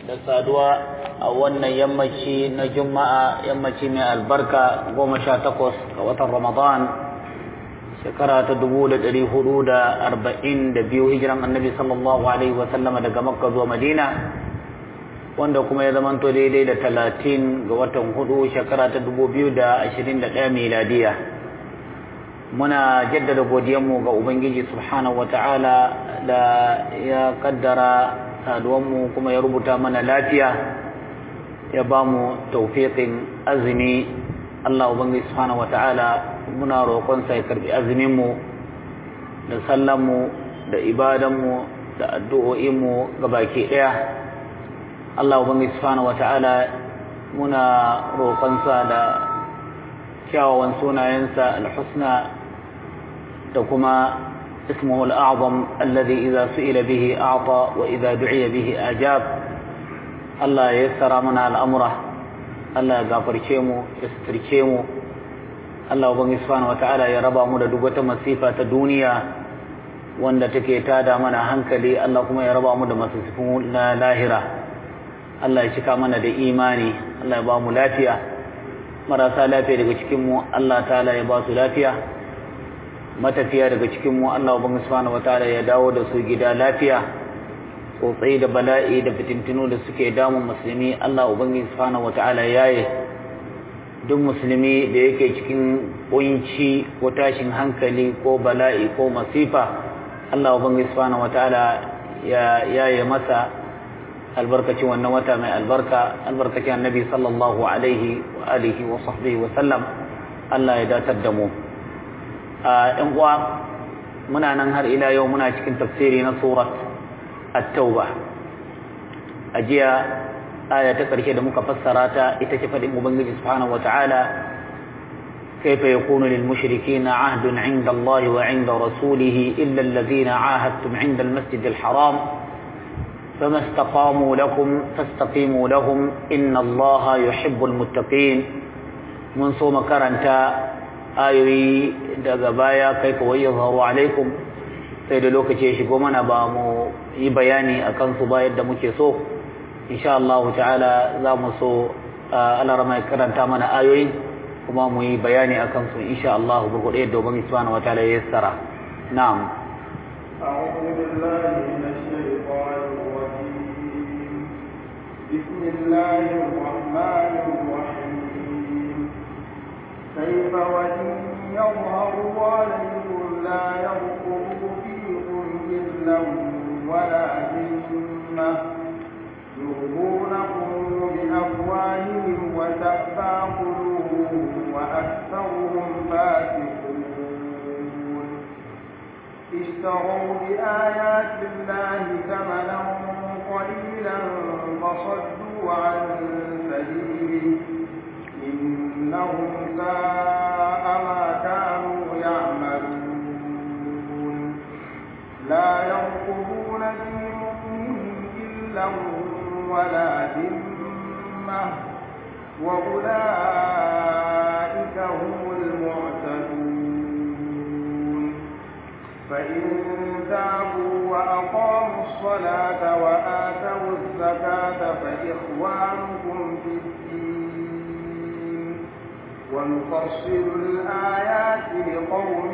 da saduwa a wannan yammaci na juma'a yammaci mai albarka goma sha takwas ga watan ramadan shekara ta dubu da ɗari hudu da arba'in da biyu hijiran annabi sallallahu alaihi wasallama daga makka zuwa madina wanda kuma ya zamanto daidai da talatin ga watan hudu shekara ta dubu biyu da ashirin da ɗaya miladiya muna jaddada godiyanmu ga ubangiji subhanahu wata'ala da ya kaddara saduwanmu kuma ya rubuta mana lafiya ya ba mu taufiƙin azumi Allah ubangiji subhanahu wata'ala muna roƙonsa ya karbi azuminmu da sallanmu da ibadanmu da addu'o'inmu ga baki ɗaya Allah ubangiji subhanahu wata'ala muna roƙonsa da kyawawan sunayensa alhusna da kuma اسمه الأعظم الذي إذا سئل به أعطى وإذا دعي به أجاب الله يسر منا الأمر الله يغفر كيمو يستر كيمو الله وبنغي سبحانه وتعالى يا رب mu da duk wata masifa ta duniya wanda take tada mana hankali Allah kuma ya raba mu da masifin na lahira Allah ya cika mana da imani Allah ya ba mu lafiya marasa lafiya daga cikin mu Allah ta'ala ya ba su lafiya matafiya daga cikin mu Allah ubangi subhanahu wataala ya dawo da su gida lafiya tsotsai da bala'i da fitintinu da suke damun musulmi Allah ubangi subhanahu wataala yaye duk musulmi da yake cikin kunci ko tashin hankali ko bala'i ko masifa Allah ubangi subhanahu wataala ya yaye masa albarkacin wannan wata mai albarka albarkacin annabi sallallahu alaihi wa alihi wa sahbihi wa sallam Allah ya datar da mu ‘yan uwa muna nan har ila yau muna cikin tafsiri na surat at-tauba a jiya aya ta ƙarshe da muka fassara ta ita ce faɗin ubangiji subhanahu wata'ala كيف يكون للمشركين عهد عند الله وعند رسوله إلا الذين عاهدتم عند المسجد الحرام فما استقاموا لكم فاستقيموا لهم إن الله يحب المتقين من صوم كرنتا ayoyi daga baya kai kawai ya zaharu alaikum sai da lokaci ya shigo mana ba mu yi bayani a kansu ba yadda muke so insha Allah ta'ala za mu so alarama ya karanta mana ayoyi kuma mu yi bayani a kansu insha Allah gurguɗe yadda ubangi subhanahu wa ta'ala ya yassara na'am أعوذ بالله من الشيطان الرجيم بسم الله الرحمن الرحيم كيف وإن يظهروا عليكم لا يرقبوا فيكم إلا ولا ذمة يرضونكم بأفواههم وتأبى قلوبهم وأكثرهم فاسقون اشتروا بآيات الله ثمنا قليلا فصدوا عن سبيله إنهم ساء ما كانوا يعملون لا يرقبون في مؤمن إلا ولا ذمة وأولئك هم المعتدون فإن تابوا وأقاموا الصلاة وآتوا الزكاة فإخوانكم في الدين ونفصل الآيات لقوم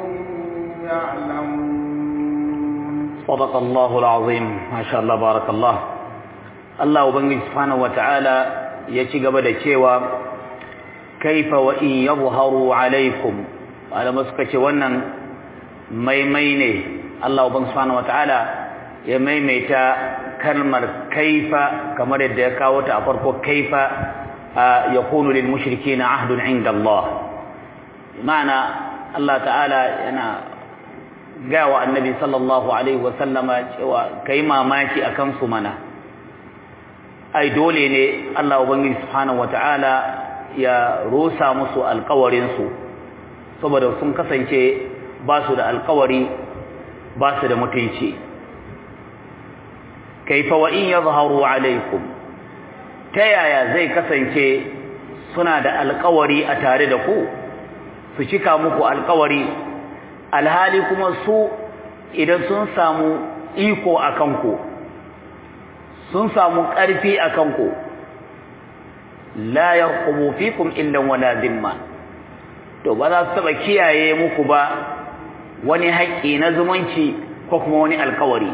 يعلمون صدق الله العظيم ما شاء الله بارك الله Allah Ubangiji subhanahu wata'ala ya ci gaba da cewa kaifa wa in yadhharu alaikum malama suka ce wannan maimai ne Allah Ubangiji subhanahu wata'ala ya maimaita kalmar kaifa kamar yadda ya kawo ta a farko kaifa yakunu lil mushrikeena ahdun inda Allah ma'ana Allah ta'ala yana gaya wa annabi sallallahu alaihi wa sallama cewa kai mamaki akan su mana ai dole ne Allah ubangiji subhanahu wataala ya rusa musu alƙawarin su saboda sun kasance ba su da alƙawari ba su da mutunci kaifa wa in yadhharu alaikum ta yaya zai kasance suna da alƙawari a tare da ku su cika muku alƙawari alhali kuma su idan sun samu iko a kanku sun samu ƙarfi a kanku la yarqubu fikum illa wala dhimma to ba za su taba kiyaye muku ba wani haƙƙi na zumunci ko kuma wani alƙawari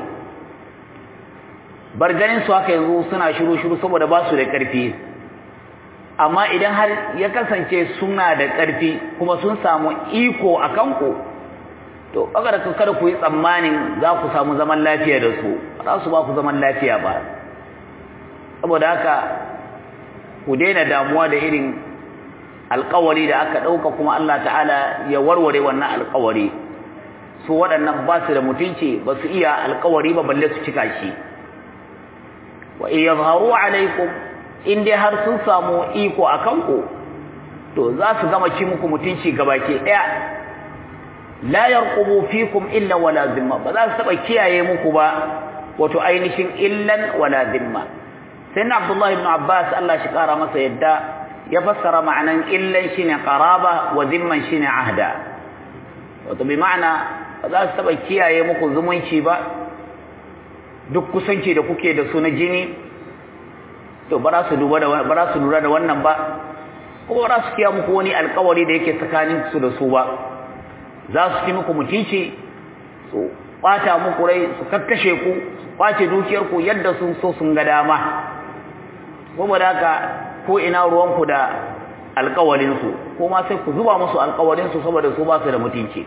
bar ganin su haka yanzu suna shiru shiru saboda ba su da ƙarfi amma idan har ya kasance suna da ƙarfi kuma sun samu iko a kanku to kaga da kada ku yi tsammanin za ku samu zaman lafiya da su ba za su ba ku zaman lafiya ba saboda haka ku daina damuwa da irin alƙawari da aka ɗauka kuma Allah ta'ala ya warware wannan alƙawari su waɗannan ba su da mutunci ba su iya alƙawari ba balle su cika shi wa in yazharu alaikum in dai har sun samu iko a kanku to za su gama ci muku mutunci gabaki ɗaya la yarqubu fikum illa wala zimma ba za su taba kiyaye muku ba wato ainihin illan wala zimma sai na Abdullah ibn Abbas Allah shi kara masa yadda ya fassara ma'anan illan shine qaraba wa zimman shine ahda wato bi ma'ana ba za su taba kiyaye muku zumunci ba duk kusanci da kuke da su na jini to ba za su duba da ba za su lura da wannan ba ko ba za su kiya muku wani alƙawari da yake tsakanin su da su ba za su ci muku mutunci su ɓata muku rai su kakkashe ku su ƙwace dukiyarku yadda sun so sun ga dama kuma da haka ko ina ruwanku da alƙawarinsu ko ma sai ku zuba musu alƙawarinsu saboda su ba su da mutunci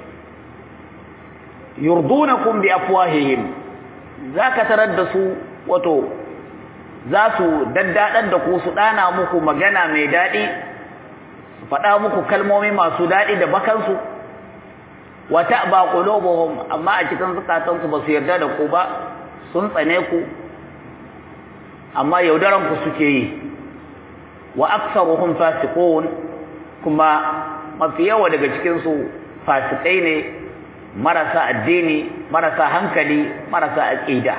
yurdunakum bi afwahihim zaka tarar da su wato za su daddaɗar da ku su ɗana muku magana mai daɗi su faɗa muku kalmomi masu daɗi da bakansu wa ta'ba qulubuhum amma a cikin zukatansu ba su yarda da ku ba sun tsane ku amma yaudaran ku suke yi wa aktsaruhum fasiqun kuma mafi yawa daga cikin su fasikai ne marasa addini marasa hankali marasa aqida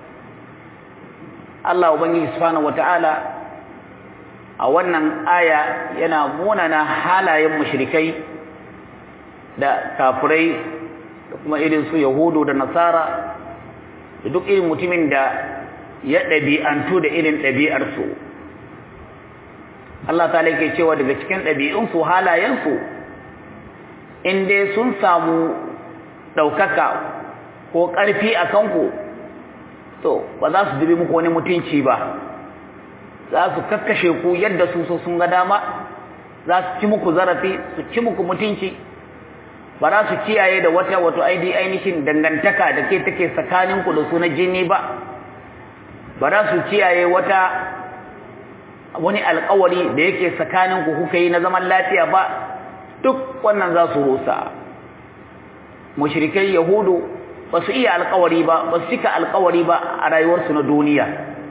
Allah ubangiji subhanahu wataala a wannan aya yana munana halayen mushrikai da kafirai da kuma irin su yahudu da nasara da duk irin mutumin da ya ɗabi'antu da irin ɗabi'arsu Allah ta ke cewa daga cikin ɗabi'unsu halayensu in dai sun samu ɗaukaka ko ƙarfi a kanku to ba za su dubi muku wani mutunci ba za su kakkashe ku yadda su so sun ga dama za su ci muku zarafi su ci muku mutunci ba za su kiyaye da wata wato aidi ainihin dangantaka da ke take tsakaninku da su na jini ba ba za su kiyaye wata wani alkawari da yake tsakaninku kuka yi na zaman lafiya ba duk wannan za su rusa mushrikai yahudu ba su iya alkawari ba ba su cika alkawari ba a rayuwarsu na duniya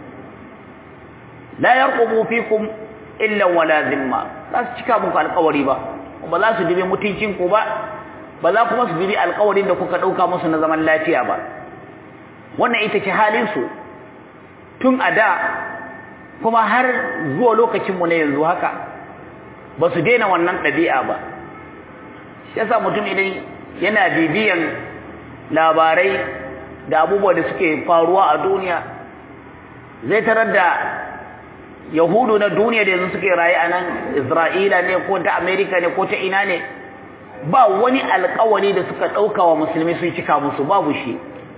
la yarqubu fikum illa wala zimma za su cika muku alkawari ba ba za su dibe mutuncinku ba ba za kuma su bibi alƙawarin da kuka ɗauka musu na zaman lafiya ba wannan ita ce halinsu tun a da kuma har zuwa lokacinmu na yanzu haka ba su daina wannan ɗabi'a ba shi yasa mutum idan yana bibiyan labarai da abubuwa da suke faruwa a duniya zai tarar da yahudu na duniya da yanzu suke raye a nan isra'ila ne ko ta amerika ne ko ta ina ne ba wani alkawari da suka ɗauka wa musulmi sun cika musu babu shi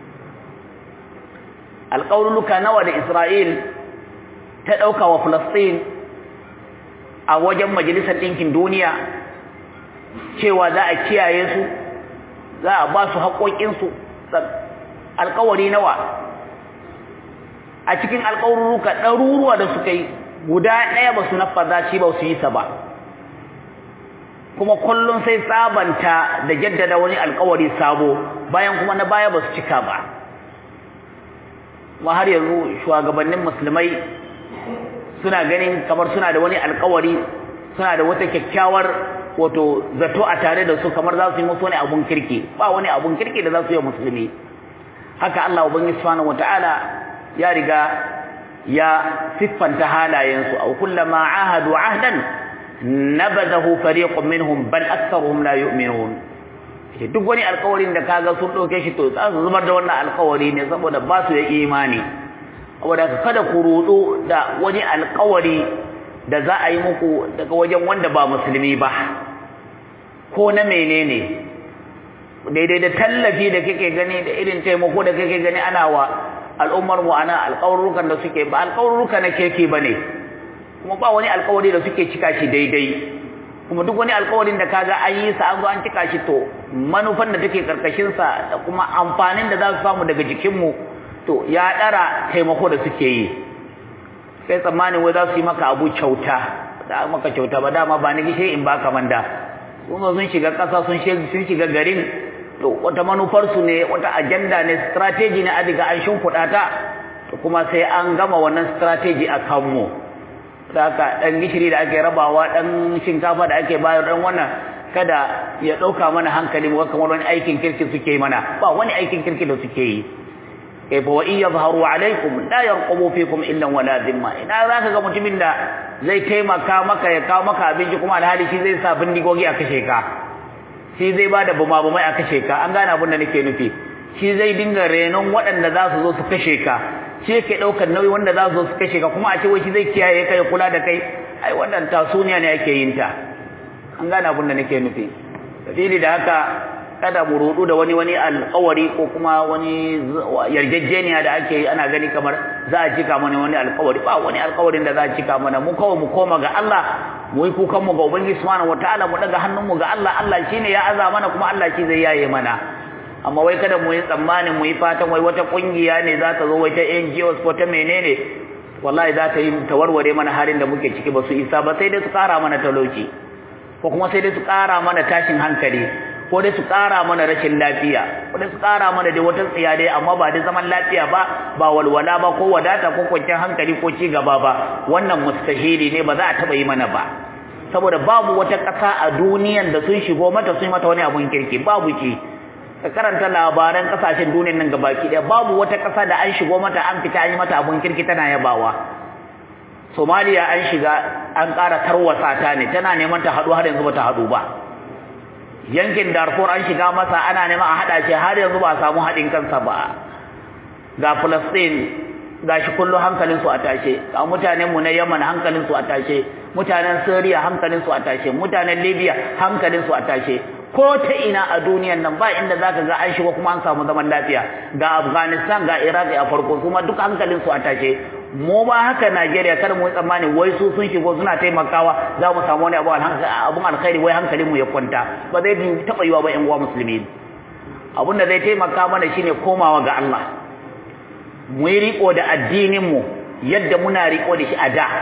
alƙawarluka nawa da Isra'il ta ɗauka wa Falastin a wajen Majalisar Ɗinkin Duniya cewa za a kiyaye su za a ba su haƙoƙinsu alƙawari nawa a cikin alƙawarluka ɗaruruwa da suka yi guda ɗaya ba su nafaza shi ba su yi sa ba kuma kullum sai sabanta da jaddada wani alƙawari sabo bayan kuma na baya ba su cika ba kuma har yanzu shugabannin musulmai suna ganin kamar suna da wani alkawari suna da wata kyakkyawar wato zato a tare da su kamar za su yi musu wani abun kirki ba wani abun kirki da za su yi musulmi haka Allah ubangi subhanahu wataala ya riga ya siffanta halayensu aw kullama ahadu ahdan nabadahu fariqun minhum bal aktharuhum la yu'minun duk wani alkawarin da kaga sun dauke shi to za su zubar da wannan alkawari ne saboda ba su da imani saboda kada ku rudu da wani alƙawari da za a yi muku daga wajen wanda ba musulmi ba ko na menene daidai da tallafi da kake gani da irin taimako da kake gani ana wa al'ummar mu ana alƙawarrukan da suke ba alƙawarruka na kirki bane kuma ba wani alƙawari da suke cika shi daidai kuma duk wani alƙawarin da kaga an yi sa an zo an cika shi to manufan da take karkashin sa da kuma amfanin da za su samu daga jikin mu to ya dara taimako da suke yi sai tsammanin wai za su yi maka abu kyauta da maka kyauta ba dama ba ni gishe in baka manda sun zo sun shiga ƙasa sun shiga garin to wata manufarsu ne wata ajanda ne strategy ne a diga an shimfiɗa ta to kuma sai an gama wannan strategy a kanmu da haka ɗan gishiri da ake rabawa ɗan shinkafa da ake bayar ɗan wannan kada ya ɗauka mana hankali mu kamar wani aikin kirki suke yi mana ba wani aikin kirki da suke yi kaifa wa in yadhharu alaikum la yarqubu fikum illa wala dhimma ina zaka ga mutumin da zai taimaka maka ya kawo maka abinci kuma alhali shi zai sa bindigogi a kashe ka shi zai bada bumabumai a kashe ka an gane abin da nake nufi shi zai dinga renon waɗanda za su zo su kashe ka shi yake ɗaukar nauyi wanda za su zo su kashe ka kuma a ce wai shi zai kiyaye kai kula da kai ai wannan tasuniya ne ake yin ta an gane abin da nake nufi sabili da haka kada mu rudu da wani wani alƙawari ko kuma wani yarjejeniya da ake yi ana gani kamar za a cika mana wani alƙawari ba wani alƙawarin da za a cika mana mu kawai mu koma ga Allah mu yi kukan mu ga ubangiji subhanahu wataala mu daga hannun mu ga Allah Allah shine ya aza mana kuma Allah shi zai yaye mana amma wai kada mu yi tsammanin mu yi fatan wai wata kungiya ne za ta zo wai ta NGOs ko ta menene wallahi za ta yi tawarware mana halin da muke ciki ba su isa ba sai dai su kara mana talauci ko kuma sai dai su kara mana tashin hankali ko dai su ƙara mana rashin lafiya ko dai su ƙara mana dai wata tsiya dai amma ba dai zaman lafiya ba ba walwala ba ko wadata ko kwanciyar hankali ko ci gaba ba wannan mustahili ne ba za a taɓa yi mana ba saboda babu wata ƙasa a duniyan da sun shigo mata sun mata wani abun kirki babu ki ka karanta labaran ƙasashen duniyan nan gabaki ɗaya babu wata ƙasa da an shigo mata an fita an yi mata abun kirki tana yabawa Somaliya an shiga an ƙara tarwasa ta ne tana neman ta haɗu har yanzu ba ta haɗu ba yankin Darfur an shiga masa ana neman a hada shi har yanzu ba samu hadin kansa ba ga Palestine gashi kullu hankalin su a tashe ga mutanen mu na Yemen hankalin su a tashe mutanen Syria hankalin su a tashe mutanen Libya hankalin su a tashe ko ta ina a duniyan nan ba inda zaka ga an shiga kuma an samu zaman lafiya ga Afghanistan ga Iraq a farko kuma duk hankalin su a tashe mu ba haka Najeriya kar mu tsammani wai su sun shigo suna taimakawa za mu samu wani abu abun alkhairi wai hankalin mu ya kwanta ba zai taba yiwa ba ƴan uwa musulmi abun da zai taimaka mana shine komawa ga Allah mu yi riko da addinin mu yadda muna riko da shi a da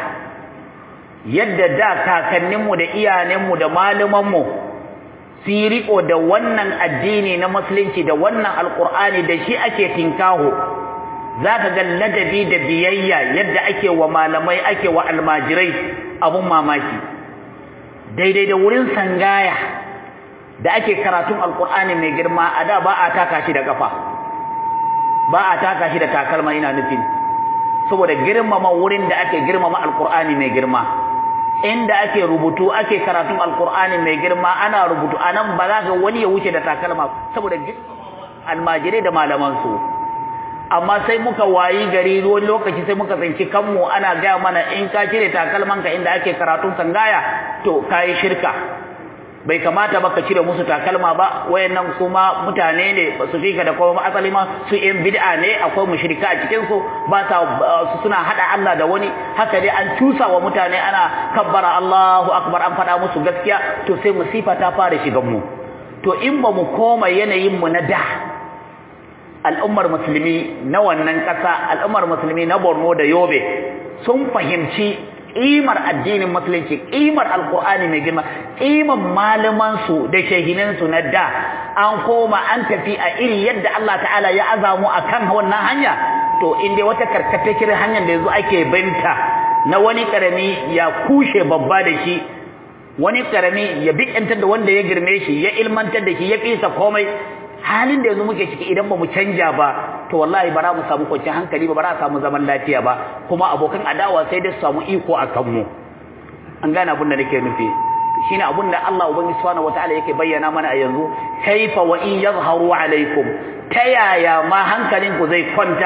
yadda da kakannin mu da iyayen mu da malaman mu su yi riko da wannan addini na musulunci da wannan alqur'ani da shi ake tinkaho za ka ga ladabi da biyayya yadda ake wa malamai ake wa almajirai abun mamaki daidai da wurin sangaya da ake karatun alkur'ani mai girma a da ba a taka shi da kafa ba a taka shi da takalma ina nufin saboda girmama wurin da ake girmama alkur'ani mai girma inda ake rubutu ake karatun alkur'ani mai girma ana rubutu anan ba za ga wani ya wuce da takalma saboda almajirai da malamansu su amma sai muka wayi gari wani lokaci sai muka tsinci kanmu ana gaya mana in ka cire takalmanka inda ake karatun sangaya to kayi shirka bai kamata ba ka cire musu takalma ba wayannan kuma mutane ne ba su fika da kuma asali ma su yan bid'a ne akwai mushrika a cikin su ba sa suna hada Allah da wani haka dai an cusa wa mutane ana kabbara Allahu akbar an fada musu gaskiya to sai musifa ta fara shigan mu to in ba mu koma yanayin mu na da al'ummar musulmi na wannan ƙasa al'ummar musulmi na Borno da Yobe sun fahimci ƙimar addinin musulunci ƙimar alƙur'ani mai girma ƙimar malaman su da shehinan su na da an koma an tafi a iri yadda Allah ta'ala ya azamu akan wannan hanya to in dai wata karkatacciyar hanyar da yanzu ake binta na wani karami ya kushe babba da shi wani karami ya bikintar da wanda ya girme shi ya ilmantar da shi ya fisa komai halin da yanzu muke ciki idan ba mu canja ba to wallahi ba za mu samu kwanciyar hankali ba ba za a samu zaman lafiya ba kuma abokan adawa sai dai su samu iko a kanmu an gane abin da nake nufi shine abin da Allah ubangiji subhanahu wataala yake bayyana mana a yanzu kaifa wa in yazharu alaikum ta yaya ma hankalinku zai kwanta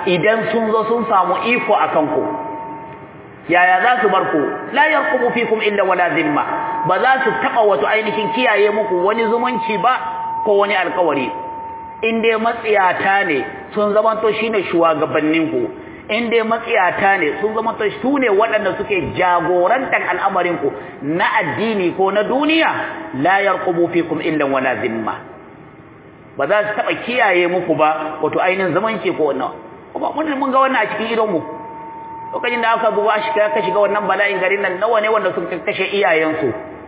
idan sun zo sun samu iko akan ku yaya za su bar ku la yarqubu fikum illa wala zimma ba za su taba wato ainihin kiyaye muku wani zumunci ba ko wani alkawari in dai matsiyata ne sun zamanto shine shugabannin ku in dai matsiyata ne sun zamanto su ne waɗanda suke jagorantar al'amarin ku na addini ko na duniya la yarqubu fikum illa wala zimma ba za su taba kiyaye muku ba wato ainihin zumunci ko wannan kuma mun ga wannan a cikin idon mu lokacin da aka zuwa shi ka shiga wannan bala'in garin nan nawa ne wanda sun kashe iyayensu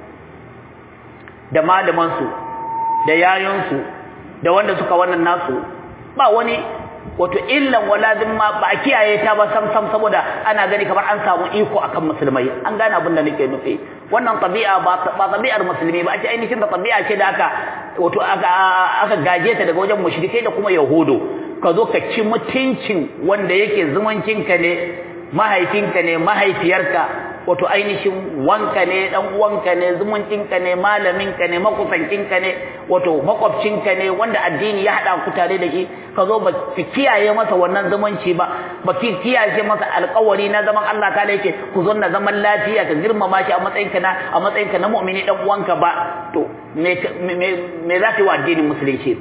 da malamansu da yayonsu da wanda suka wannan nasu ba wani wato illan wala ma ba a kiyaye ta ba sam sam saboda ana gani kamar an samu iko akan musulmai an gane abin da nake nufi wannan tabi'a ba ba tabi'ar musulmi ba ake ainihin da tabi'a ce da aka wato aka aka gaje ta daga wajen mushrikai da kuma yahudu ka zo ka ci mutuncin wanda yake zumuncinka ne mahaifinka ne mahaifiyarka wato ainihin wanka ne dan uwanka ne zumuncinka ne malaminka ne makusancinka ne wato makwabcinka ne wanda addini ya hada ku tare da shi ka zo ba ki kiyaye masa wannan zumunci ba ba ki kiyaye masa alƙawari na zaman Allah ta yake ku zo na zaman lafiya ka girmama shi a matsayinka na a matsayinka na mu'mini dan uwanka ba to me me me za ka yi wa addinin musulunci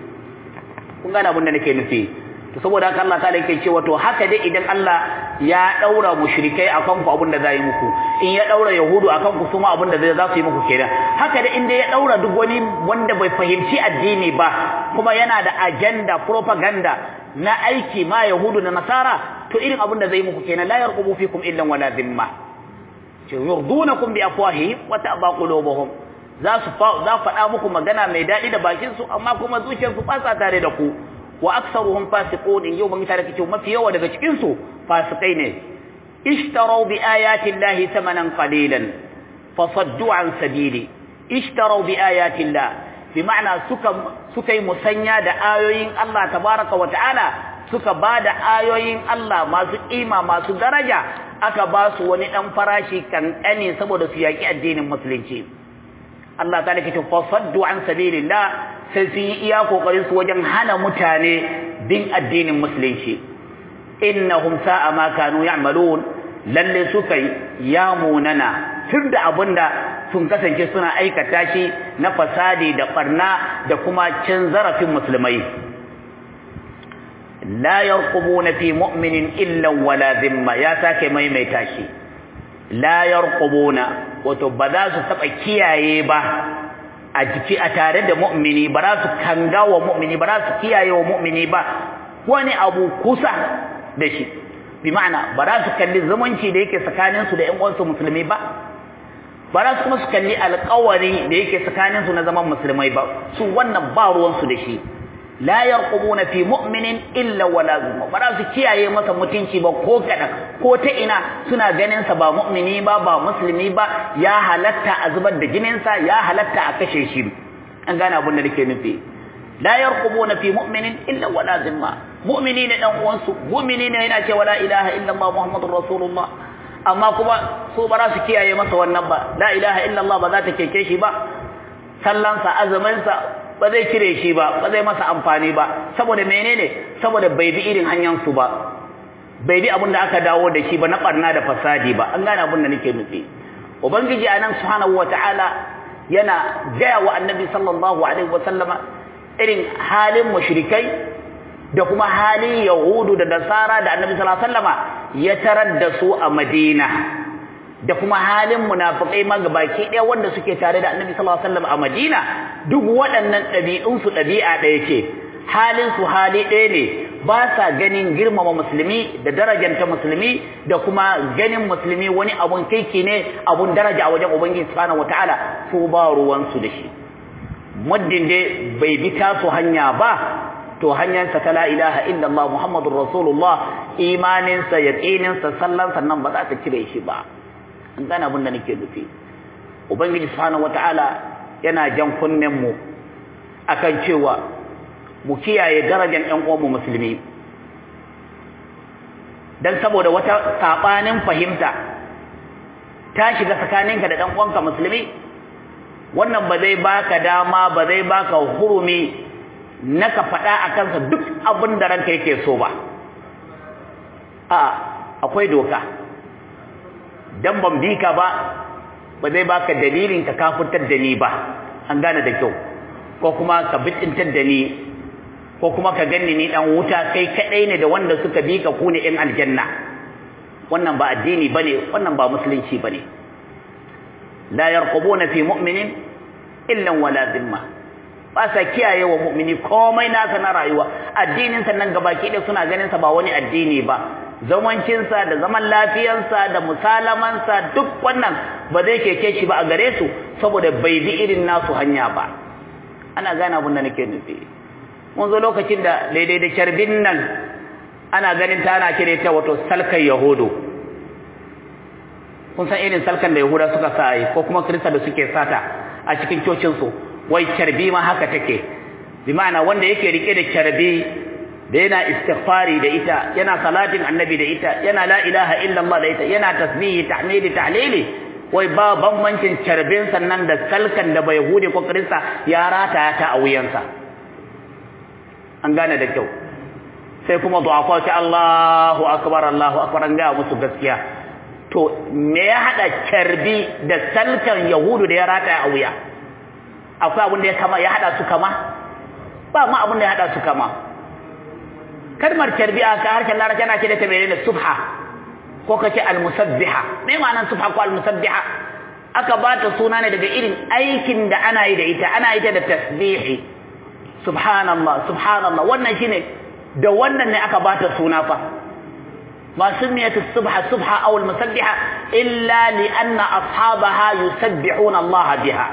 kun gane abin da nake nufi to saboda haka Allah ta'ala yake cewa to haka dai idan Allah ya daura mushrikai akan ku abin da zai muku in ya daura yahudu akan ku kuma abin da zai za su yi muku kenan haka dai inda ya daura duk wani wanda bai fahimci addini ba kuma yana da agenda propaganda na aiki ma yahudu da nasara to irin abin da zai muku kenan la yarqubu fikum illa wala dhimma yurdunakum bi afwahihim wa ta'ba qulubuhum za su za faɗa muku magana mai daɗi da bakin su amma kuma zuciyarsu ba sa tare da ku wa aktsaruhum fasiqun in yau ban tare kace mafi yawa daga cikin su fasikai ne ishtaru bi ayati llahi thamanan qalilan fasaddu an sabili ishtaru bi ayati llah bi ma'ana suka suka yi musanya da ayoyin Allah tabaraka wa ta'ala suka bada ayoyin Allah masu kima masu daraja aka ba su wani dan farashi kankane saboda su yaki addinin musulunci Allah ta nake fasaddu an sabilillah sai sun yi iya kokarin su wajen hana mutane bin addinin musulunci innahum sa'a ma kanu ya'malun lalle suka ya munana tun da abinda sun kasance suna aikata shi na fasadi da barna da kuma cin zarafin musulmai la yarqubuna fi mu'minin illa wala dhimma ya sake maimaita shi la yarqubuna wato ba za su taba kiyaye ba a jiki a tare da mu'mini ba za su kanga wa mu'mini ba za su kiyaye wa mu'mini ba wani abu kusa da shi bi ma'ana ba za su kalli zumunci da yake tsakanin su da ƴan uwansu musulmi ba ba za su kuma su kalli alƙawari da yake tsakanin su na zaman musulmai ba su wannan ba ruwan su da shi la yarqubuna fi mu'minin illa wala zumma ba za su kiyaye masa mutunci ba ko kadan ko ta ina suna ganin sa ba mu'mini ba ba musulmi ba ya halatta a zubar da jinin sa ya halatta a kashe shi an gane abin da nake nufi la yarqubuna fi mu'minin illa wala zimma mu'mini ne dan uwansu mu'mini ne yana cewa la ilaha illa Allah muhammadur rasulullah amma kuma su ba za su kiyaye masa wannan ba la ilaha illa Allah ba za ta keke shi ba sallansa azuminsa ba zai cire shi ba ba zai masa amfani ba saboda menene saboda bai bi irin hanyar su ba bai bi abin da aka dawo da shi ba na barna da fasadi ba an gane abin da nake nufi ubangiji anan subhanahu wataala yana gaya wa annabi sallallahu alaihi wasallama irin halin mushrikai da kuma halin yahudu da nasara da annabi sallallahu alaihi wasallama ya tarar da su a madina da kuma halin munafikai ma gabaki ɗaya wanda suke tare da Annabi sallallahu alaihi wasallam a Madina duk waɗannan ɗabi'un su ɗabi'a ɗaya ce halin su hali ɗaya ne ba sa ganin girmama musulmi da darajanta musulmi da kuma ganin musulmi wani abun kaiki ne abun daraja a wajen Ubangiji subhanahu wataala su ba ruwan su da shi muddin dai bai bi tasu hanya ba to hanyarsa ta la ilaha illallah muhammadur rasulullah imaninsa yaqininsa sallan sannan ba za ta cire shi ba an gane abin da nake nufi ubangiji subhanahu wataala yana jan kunnen mu akan cewa mu kiyaye darajar ƴan uwanmu musulmi dan saboda wata sabanin fahimta ta shiga tsakaninka da ɗan uwanka musulmi wannan ba zai baka dama ba zai baka hurumi na ka faɗa a kansa duk abin da ranka yake so ba a akwai doka dan ban bi ka ba ba zai baka dalilin ka kafurtar da ni ba an gane da kyau ko kuma ka bitintar da ni ko kuma ka ganni ni dan wuta kai kadai ne da wanda suka bi ka ku ne in aljanna wannan ba addini bane wannan ba musulunci bane la yarqubuna fi mu'minin illa wala dhimma ba sa kiyaye wa mu'mini komai nasa na rayuwa addinin sa nan gabaki ɗaya suna ganin sa ba wani addini ba zamancin sa da zaman lafiyansa da musalaman sa duk wannan ba zai keke shi ba a gare su saboda bai bi irin nasu hanya ba ana gane abin da nake nufi mun zo lokacin da daidai da kyarbin nan ana ganin ta ana kire ta wato salkan yahudu kun san irin salkan da yahuda suka sa yi ko kuma kirista da suke sata a cikin cocinsu wai kyarbi ma haka take bi ma'ana wanda yake rike da kyarbi da yana istighfari da ita yana salatin annabi da ita yana la ilaha illallah da ita yana tasbihi tahmidi tahlili wai ba bambancin kyarbin sannan da salkan da bai yahudi ko kirista ya rata ta a wuyansa an gane da kyau sai kuma du'afa ce Allahu akbar Allahu akbar an ga musu gaskiya to me ya hada carbi da salkan yahudu da ya rata a wuya akwai abin da ya kama ya hada su kama ba ma abin da ya hada su kama kalmar carbi a ka harshen larabci ana ce da ta menene subha ko kace almusabbiha me ma'anar subha ko almusabbiha aka ba ta suna ne daga irin aikin da ana yi da ita ana yi ta da tasbihi subhanallah subhanallah wannan shine da wannan ne aka bata suna fa ma sumiyat as-subha subha aw al-musabbiha illa li anna ashabaha yusabbihuna Allah biha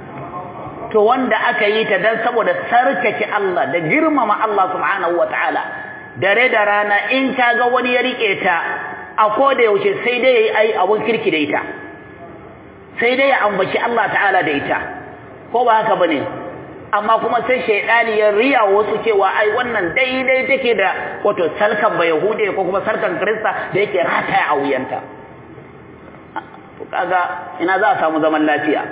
to wanda aka yi ta dan saboda sarkake Allah da girmama Allah subhanahu wataala dare da rana in kaga wani ya rike ta a koda yaushe sai dai yayi ai abun kirki da ita sai dai ya ambaci Allah ta'ala da ita ko ba haka bane amma kuma sai shaidani ya riya wasu cewa ai wannan daidai take da wato salkan ba yahude ko kuma sarkan krista da yake rataya a wuyanta to kaga ina za a samu zaman lafiya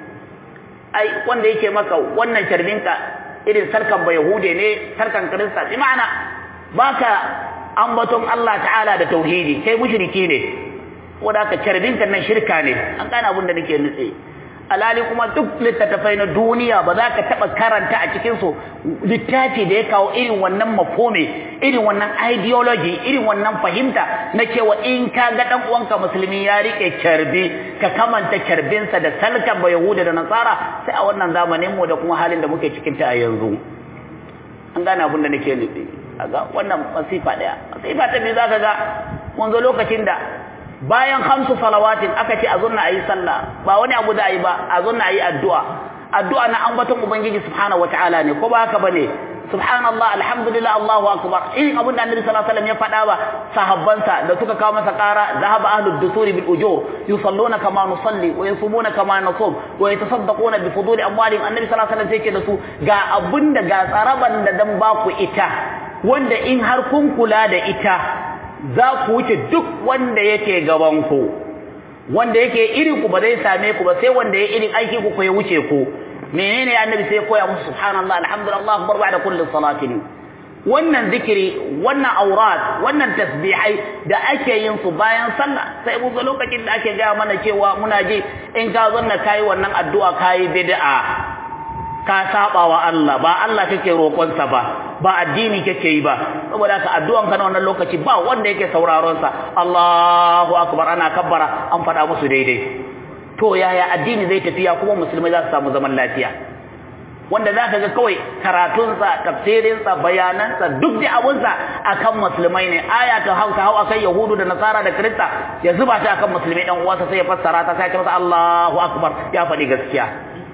ai wanda yake maka wannan sharbinka irin sarkan ba yahude ne sarkan krista bi ma'ana baka ambaton Allah ta'ala da tauhidi kai mushriki ne wanda ka sharbinka nan shirka ne an gane abin da nake nutse alali kuma duk littattafai na duniya ba za ka taɓa karanta a cikinsu littafi da ya kawo irin wannan mafome irin wannan ideology irin wannan fahimta na cewa in ka ga ɗan uwanka musulmi ya riƙe kyarbi ka kamanta kyarbinsa da salkan ba yahuda da nasara sai a wannan zamanin mu da kuma halin da muke cikin ta a yanzu an gane abin da nake nufi ga wannan masifa ɗaya masifa ta biyu za ka ga mun zo lokacin da bayan hamsu salawatin aka ce a zunna ayi sallah ba wani abu da ayi ba a zunna ayi addu'a addu'a na ambaton ubangiji subhanahu wataala ne ko ba haka bane subhanallah alhamdulillah allahu akbar irin abin da annabi sallallahu alaihi wasallam ya faɗa ba sahabbansa da suka kawo masa ƙara zahaba ahlud dusuri bil ujur yusalluna kama nusalli wa yasumuna kama nasum wa yatasaddaquna bi fuduli amwalihim annabi sallallahu alaihi wasallam sai ce da su ga abinda ga tsaraban da dan ba ku ita wanda in har kun kula da ita za ku wuce duk wanda yake gabanku wanda yake irin ku ba zai same ku ba sai wanda ya irin aiki ku ya wuce ku menene annabi sai koya musu subhanallah alhamdulillah akbar ba'da kulli salatin wannan zikiri wannan aurat wannan tasbihai da ake yin su bayan sallah sai mu lokacin da ake ga mana cewa muna ji in ka zanna kai wannan addu'a kai bid'a ka saba wa Allah ba Allah kake roƙonsa ba ba addini kake yi ba saboda haka addu'an ka na wannan lokaci ba wanda yake sauraron sa Allahu akbar ana kabbara an faɗa musu daidai to yaya addini zai tafiya kuma musulmai za su samu zaman lafiya wanda za ka ga kawai karatunsa tafsirinsa bayanansa duk da abunsa akan musulmai ne aya ta hausa hau akan yahudu da nasara da kirista ya zuba ta akan musulmai dan uwansa sai ya fassara ta sai ya ce masa Allahu akbar ya faɗi gaskiya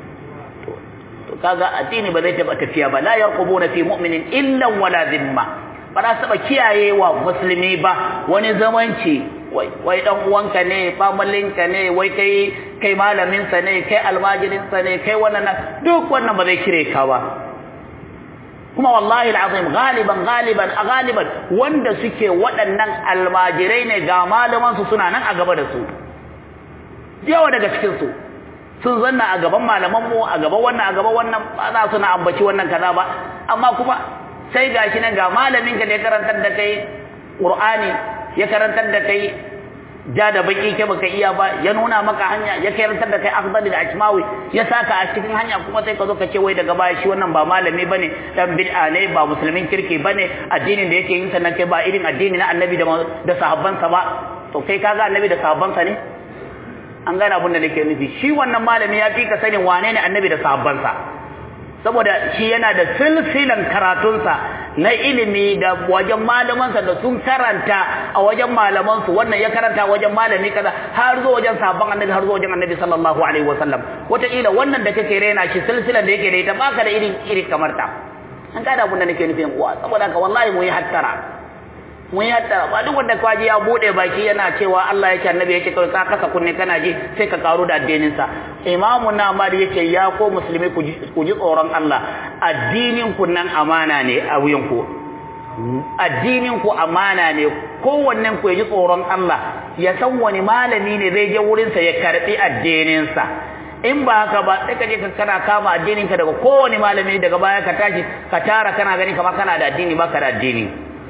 to kaga addini ba zai taba tafiya ba la yarqubuna fi mu'minin illa wala dhimma ba za su taba kiyaye wa musulmi ba wani zamanci wai wai dan uwanka ne famalinka ne wai kai kai malamin sa ne kai almajirin sa ne kai wannan duk wannan ba zai kire ka ba kuma wallahi alazim galiban galiban a galiban wanda suke waɗannan almajirai ne ga malaman su suna nan a gaba da su yawa daga cikin su sun zanna a gaban malaman mu a gaban wannan a gaban wannan ba za su na ambaci wannan kaza ba amma kuma sai gashi nan ga malamin ka da ya karantar da kai Qur'ani ya karantar da kai ja da baki ke baka iya ba ya nuna maka hanya ya karantar da kai akhdari da ajmawi ya saka a cikin hanya kuma sai ka zo ka ce wai daga baya shi wannan ba malami bane dan bid'a ne ba musulmin kirki bane addinin da yake yin sa nan kai ba irin addini na annabi da da sahabbansa ba to kai kaga annabi da sahabbansa ne an gane abin da nake nufi shi wannan malami ya fi ka sanin wane ne annabi da sahabbansa saboda shi yana da silsilan karatunsa na ilimi da wajen malamansa da sun karanta a wajen malamansu wannan ya karanta wajen malami kaza har zo wajen sahabban annabi har zo wajen annabi sallallahu alaihi wasallam wataƙila wannan da kake rena shi silsilan da yake da ita baka da irin iri kamar ta an gane abin da nake nufin uwa saboda haka wallahi mu yi hattara mun yatta ba duk wanda kwaji ya bude baki yana cewa Allah yake annabi yake kai ka kasa kunne kana ji sai ka karu da addinin sa imamu namari yake ya ko musulmi ku ji tsoron Allah addinin ku nan amana ne a wuyan ku addinin ku amana ne kowannen ku ya ji tsoron Allah ya san wani malami ne zai je wurin sa ya karbi addinin sa in ba haka ba sai ka je ka kana kama addinin ka daga kowane malami daga baya ka tashi ka tara kana gani kamar kana da addini baka da addini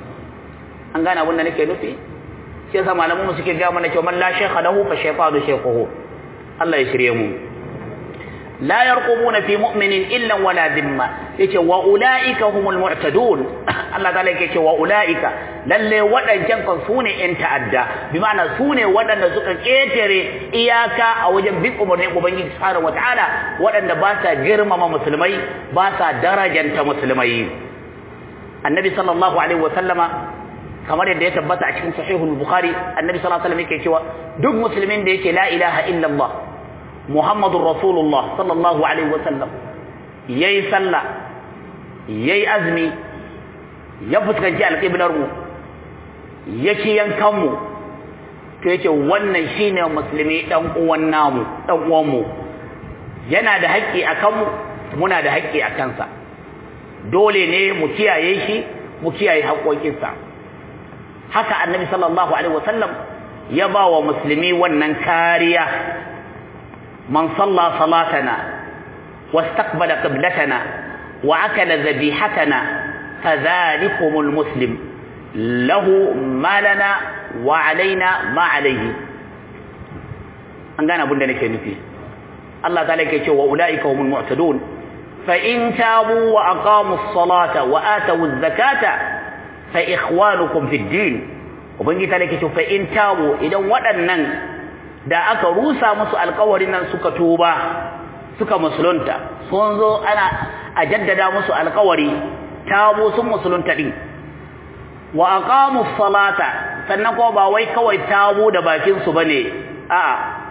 an gane abin da nake nufi shi yasa malaman mu suke ga mana cewa man la shaykha lahu fa shaytanu shaykhuhu Allah ya shirye mu la yarqubuna fi mu'minin illa wala dhimma yace wa ulaika humul mu'tadun Allah ta'ala yake cewa ulaika lalle wadancan kan sune in ta'adda bi ma'ana sune wadanda suka ketare iyaka a wajen bin umarnin ubangiji subhanahu wataala wadanda ba sa girmama musulmai ba sa darajanta musulmai annabi sallallahu alaihi wa sallama kamar yadda ya tabbata a cikin sahihul bukhari annabi sallallahu alaihi wasallam yake cewa duk musulmin da yake la ilaha illallah muhammadur rasulullah sallallahu alaihi wasallam yayi sallah yayi azmi ya fuskanci alqiblar mu yake yankan mu to yake wannan shine musulmi dan uwan namu dan uwan mu yana da haƙƙi akan mu muna da haƙƙi a kansa dole ne mu kiyaye shi mu kiyaye haƙoƙinsa haka annabi sallallahu alaihi wasallam ya ba wa musulmi wannan kariya man salla salatana wastaqbala qiblatana wa akala dhabihatana fadhalikumul muslim lahu malana wa alaina ma alaihi an gane abin da nake nufi Allah ta'ala yake cewa ulaika humul mu'tadun fa in tabu wa aqamu as-salata wa atu az-zakata fa ikhwanukum fid din ubangi ta lake fa in tabu idan waɗannan da aka rusa musu alƙawarin nan suka tuba suka musulunta sun zo ana a jaddada musu alƙawari tabu sun musulunta din wa aqamu salata sannan ko ba wai kawai tabu da bakin su bane a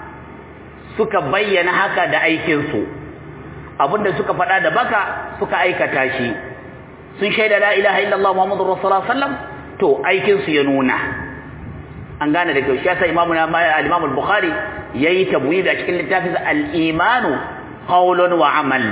suka bayyana haka da aikin su abinda suka faɗa da baka suka aikata shi sun shaida la ilaha illallah muhammadur rasulullah sallam to aikin su ya nuna an gane da kyau shi yasa imamu na al-imam al-bukhari yayi tabwid a cikin littafin al-imanu qawlun wa amal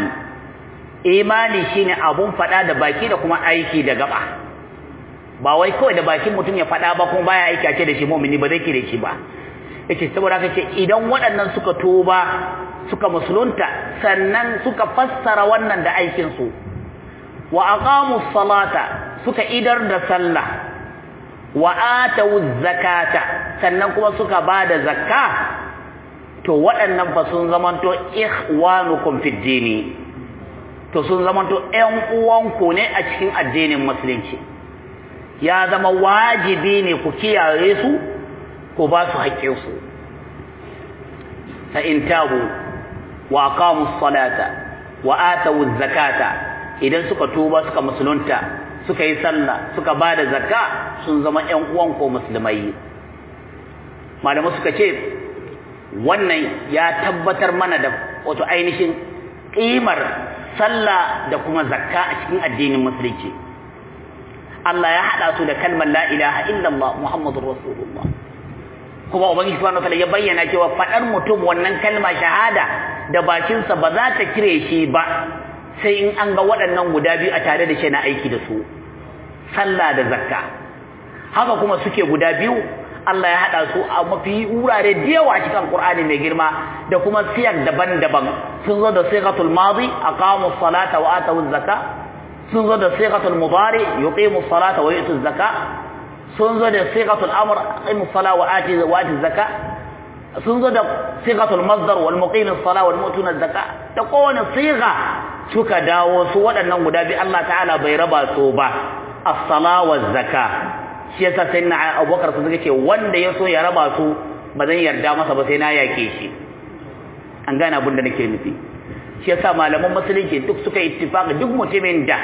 imani shine abun fada da baki da kuma aiki da gaba ba wai kawai da bakin mutum ya fada ba kuma baya aiki a ce da shi mu'mini ba zai kire shi ba yace saboda haka ce idan waɗannan suka tuba suka musulunta sannan suka fassara wannan da aikin su wa aqamu salata suka idar da sallah wa atu zakata sannan kuma suka bada zakka to waɗannan fa sun zamanto ikhwanukum fid dini to sun zamanto ƴan uwanku ne a cikin addinin musulunci ya zama wajibi ne ku kiyaye su ku ba su haƙƙin su fa in tabu wa aqamu salata wa atu zakata idan suka tuba suka musulunta suka yi sallah suka bada zakka sun zama ƴan uwan ko musulmai malamai suka ce wannan ya tabbatar mana da wato ainihin ƙimar sallah da kuma zakka a cikin addinin musulunci Allah ya haɗa su da kalmar la ilaha illallah muhammadur rasulullah kuma ubangiji subhanahu wataala ya bayyana cewa faɗar mutum wannan kalma shahada da bakinsa ba za ta kire shi ba sai in an ga waɗannan guda biyu a tare da shi na aiki da su sallah da zakka haka kuma suke guda biyu Allah ya hada su a mafi wurare da yawa a cikin Qur'ani mai girma da kuma siyar daban-daban sun zo da sighatul madi aqamu salata wa atu zakka sun zo da sighatul mudari yuqimu salata wa yutu zakka sun zo da sigatul amr aqimu sala wa ati wa ati zakka sun zo da sigatul masdar wal muqimu sala wal mutuna zakka da kowane siga suka dawo su waɗannan guda bi Allah ta'ala bai raba su ba as-sala wa zakka shi yasa sai na Abubakar sun ce wanda ya so ya raba su ba zan yarda masa ba sai na yake shi an gane abin da nake nufi shi yasa malaman musulunci duk suka ittifaka duk mutumin da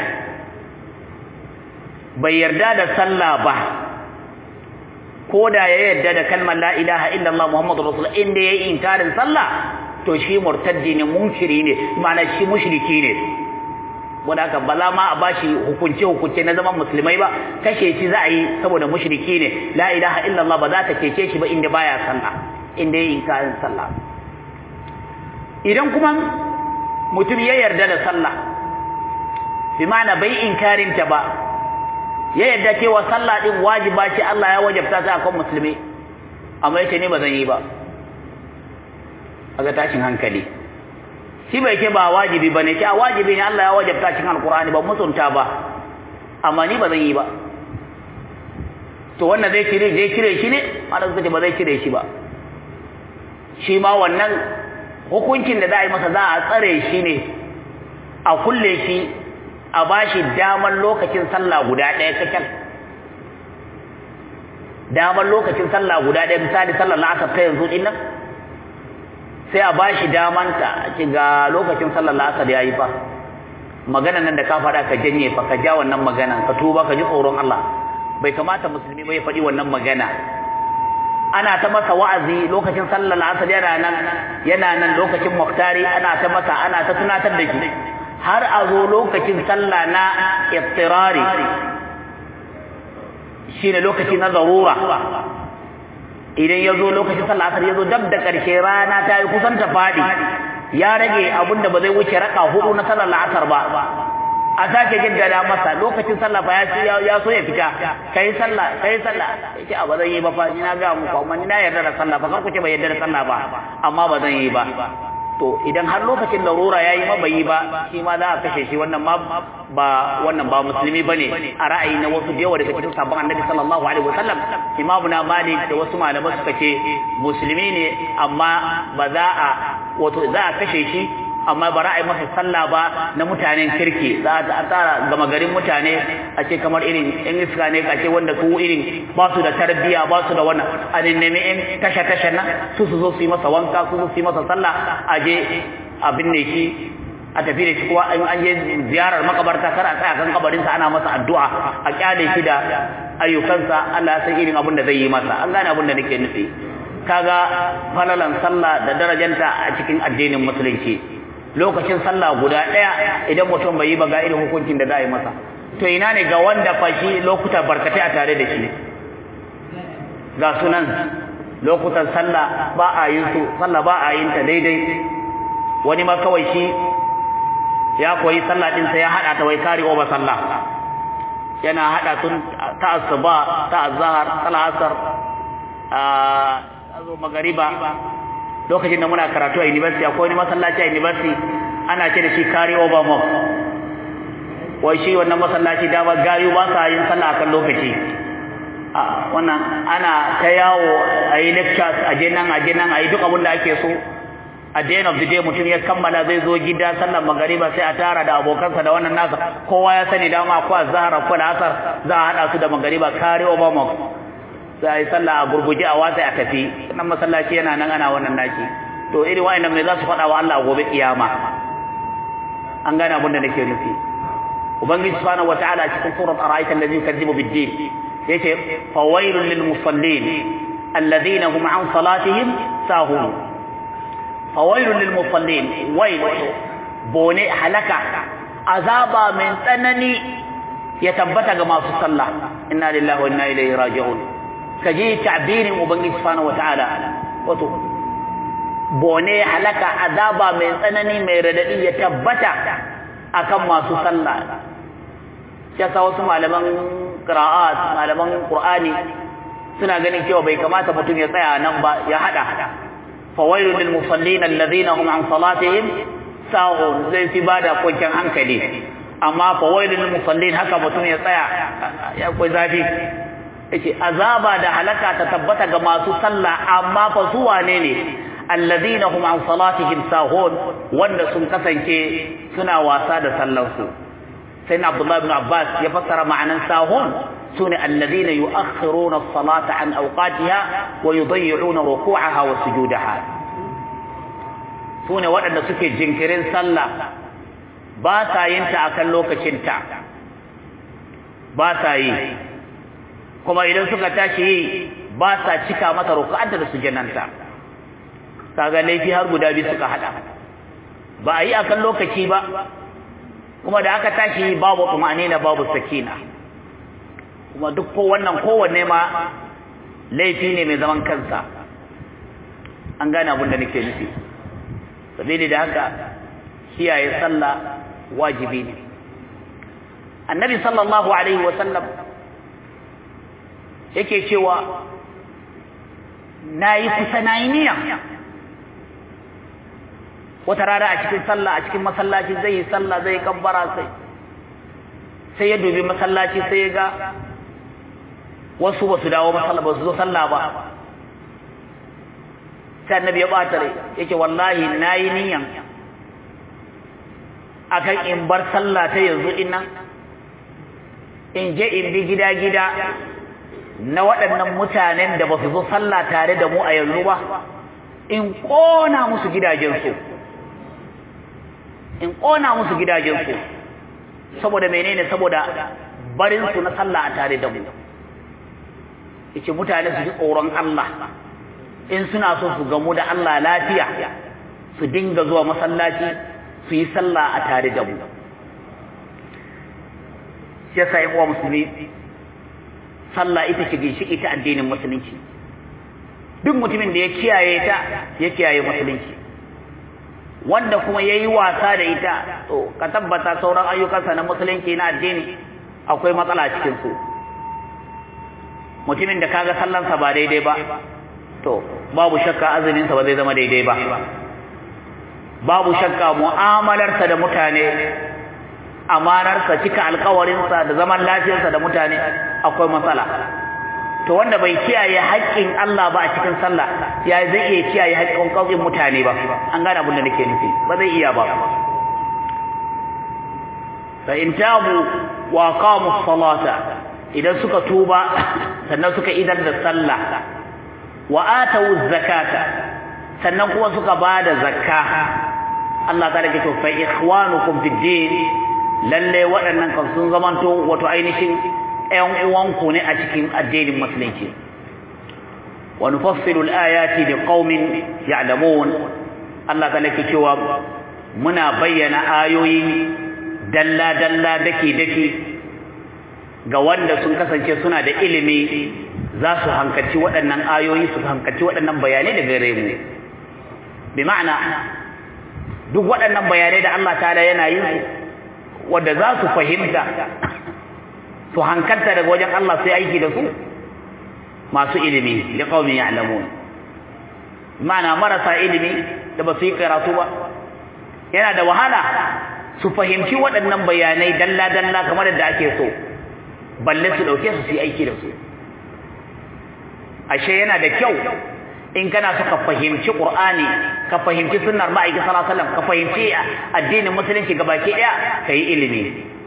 bai yarda da sallah ba ko da ya yarda da kalmar la ilaha illallah muhammadu rasul inda yayi inkarin sallah to shi murtaddi ne munkiri ne ma'ana shi mushriki ne wanda haka ba za ma a bashi hukunce hukunce na zaman musulmai ba kashe shi za a yi saboda mushriki ne la ilaha illallah ba za ta keke shi ba inda baya sallah inda yayi inkarin sallah idan kuma mutum ya yarda da sallah bi ma'ana bai inkarin ta ba ya yarda cewa sallah din wajiba ce Allah ya wajabta ta akan musulmi amma yace ne ba zan yi ba aga tashin hankali shi bai ce ba wajibi bane ce a wajibi ne Allah ya wajabta cikin alqur'ani ba mutunta ba amma ni ba zan yi ba to wannan zai cire zai cire shi ne malam suka ce ba zai cire shi ba shi ma wannan hukuncin da za a yi masa za a tsare shi ne a kulle shi a bashi damar lokacin sallah guda ɗaya kacal damar lokacin sallah guda ɗaya misali sallar la'asar ta yanzu ɗin nan sai a bashi damanta a ci ga lokacin sallar la'asar ya yi fa magana nan da ka faɗa ka janye fa ka ja wannan magana ka tuba ka ji tsoron Allah bai kamata musulmi bai faɗi wannan magana ana ta masa wa'azi lokacin sallar la'asar yana nan yana nan lokacin muktari ana ta masa ana ta tunatar da shi har a zo lokacin sallah na iftirari shine lokaci na zarura idan ya zo lokacin sallah asar ya zo dab da ƙarshe rana ta yi kusan ta faɗi ya rage abin da ba zai wuce raka hudu na sallar la'asar ba a sake jaddada masa lokacin sallah fa ya ya so ya fita kai sallah kai sallah yace a ba zan yi ba fa ni na ga muku amma ni na yarda da sallah fa kar ku ce ba yarda da sallah ba amma ba zan yi ba to idan har lokacin larura yayi ma bai yi ba shi ma za a kashe shi wannan ma ba wannan ba musulmi bane a ra'ayi na wasu da yawa daga cikin sabon annabi sallallahu alaihi wasallam imamu na malik da wasu malamai suka ce musulmi ne amma ba za a wato za a kashe shi amma ba ra'ayi masa sallah ba na mutanen kirki za a tsara gama garin mutane a ce kamar irin yan iska ne a ce wanda su irin ba su da tarbiyya ba su da wannan a nemi yan tasha tasha nan su su zo su yi masa wanka su su yi masa sallah a je a binne shi a tafi da shi kuwa an je ziyarar makabarta kar a tsaya kan kabarinsa ana masa addu'a a kyale shi da ayyukansa Allah ya san irin abin da zai yi masa an gane abin da nake nufi kaga falalan sallah da darajanta a cikin addinin musulunci lokacin sallah guda ɗaya idan mutum bai yi ba ga irin hukuncin da za a yi masa to ina ne ga wanda fashi lokuta barkatai a tare da shi ga sunan lokutan sallah ba a yin su sallah ba a yin ta daidai wani ma kawai shi ya koyi sallah din sai ya hada ta wai kare oba sallah yana hada tun ta asuba ta azhar ta asar a azo magariba lokacin da muna karatu a university akwai wani masallaci a university ana ce da shi carry over mosque wai shi wannan masallaci da ba gayu ba sa yin sallah akan lokaci a wannan ana ta yawo a yi lectures a je nan a je nan a yi duk abin da ake so a the end of the day mutum ya kammala zai zo gida sallar magariba sai a tara da abokansa da wannan nasa kowa ya sani dama ko azhar ko asar za a hada su da magariba carry over mosque sai yi sallah a gurguje a watsa a tafi nan masallaci yana nan ana wannan naki to irin wa'annan me za su faɗa wa Allah gobe kiyama an gane abin da nake nufi ubangiji subhanahu wataala cikin surat ara'aita allazi yukadzibu bid-din yace fawailul lil musallin alladhina hum an salatihim sahun fawailul lil musallin wail bone halaka azaba min tsanani ya tabbata ga masu sallah inna lillahi wa inna ilaihi raji'un ka je ta'birin ubangiji subhanahu wataala wato bone halaka azaba mai tsanani mai radadi ya tabbata akan masu sallah ya sa wasu malaman qira'at malaman qur'ani suna ganin cewa bai kamata mutum ya tsaya nan ba ya hada fawailul lil musallin alladhina hum an salatihim sahun zai fi bada kwanciyar hankali amma fawailul lil musallin haka mutum ya tsaya ya koyi zafi yace azaba da halaka ta tabbata ga masu sallah amma fa su wane ne alladhina hum an salatihim sahun wanda sun kasance suna wasa da sallarsu sai na Abdullah ibn Abbas ya fassara ma'anan sahun sune alladhina yu'akhiruna as-salata an awqatiha wa yudayyi'una ruku'aha wa sujudaha sune waɗanda suke jinkirin sallah ba sa yin ta akan lokacin ta ba sa yi kuma idan suka tashi yi ba sa cika mata ruku'anta da sujjananta kaga laifi har guda biyu suka hada ba a yi akan lokaci ba kuma da aka tashi babu tumanina babu sakina kuma duk ko wannan kowanne ma laifi ne mai zaman kansa an gane abin da nake nufi sabili da haka kiyaye sallah wajibi ne annabi sallallahu alaihi wa sallam yake cewa nayi kusa nayi niyya wata rana a cikin sallah a cikin masallaci zai yi sallah zai kabbara sai sai ya dubi masallaci sai ya ga wasu ba su dawo masallaci ba su zo sallah ba sai annabi ya bata rai yake wallahi nayi niyan akan in bar sallah ta yanzu dinnan in je in bi gida gida na waɗannan mutanen da ba su zo sallah tare da mu a yanzu ba in ƙona musu gidajensu in ƙona musu gidajensu saboda menene saboda barinsu na sallah a tare da mu yace mutane su ji tsoron Allah in suna so su gamu da Allah lafiya su dinga zuwa masallaci su yi sallah a tare da mu shi yasa yin uwa musulmi sallah ita ce ginshiki ta addinin musulunci duk mutumin da ya kiyaye ta ya kiyaye musulunci wanda kuma ya yi wasa da ita to ka tabbata sauran ayyukansa na musulunci na addini akwai matsala cikin su mutumin da kaga sallansa ba daidai ba to babu shakka azuminsa ba zai zama daidai ba babu shakka mu'amalarsa da mutane amanarsa cika alkawarinsa da zaman lafiyarsa da mutane akwai matsala to wanda bai kiyaye haƙƙin Allah ba a cikin sallah ya zai iya kiyaye haƙƙin ƙauƙin mutane ba an gane abin da nake nufi ba zai iya ba fa in tabu wa qamu salata idan suka tuba sannan suka idar da sallah wa atu zakata sannan kuma suka bada zakka Allah ta rike to fa ikhwanukum fid din lalle waɗannan kan sun zamanto wato ainihin ƴan uwanku ne a cikin addinin musulunci wa nufassilu al-ayati liqaumin ya'lamun Allah ta rike cewa muna bayyana ayoyi dalla dalla dake dake ga wanda sun kasance suna da ilimi za su hankaci waɗannan ayoyi su hankaci waɗannan bayanai daga gare mu bi ma'ana duk waɗannan bayanai da Allah ta'ala yana yin su wanda za su fahimta su hankalta daga wajen Allah sai aiki da su masu ilimi da qaumi ya'lamun ma'ana marasa ilimi da ba su yi karatu ba yana da wahala su fahimci waɗannan bayanai dalla dalla kamar da ake so balle su dauke su su yi aiki da su ashe yana da kyau in kana so ka fahimci Qur'ani ka fahimci sunnar ma'aikin sallallahu alaihi wasallam ka fahimci addinin musulunci gabaki daya kai ilimi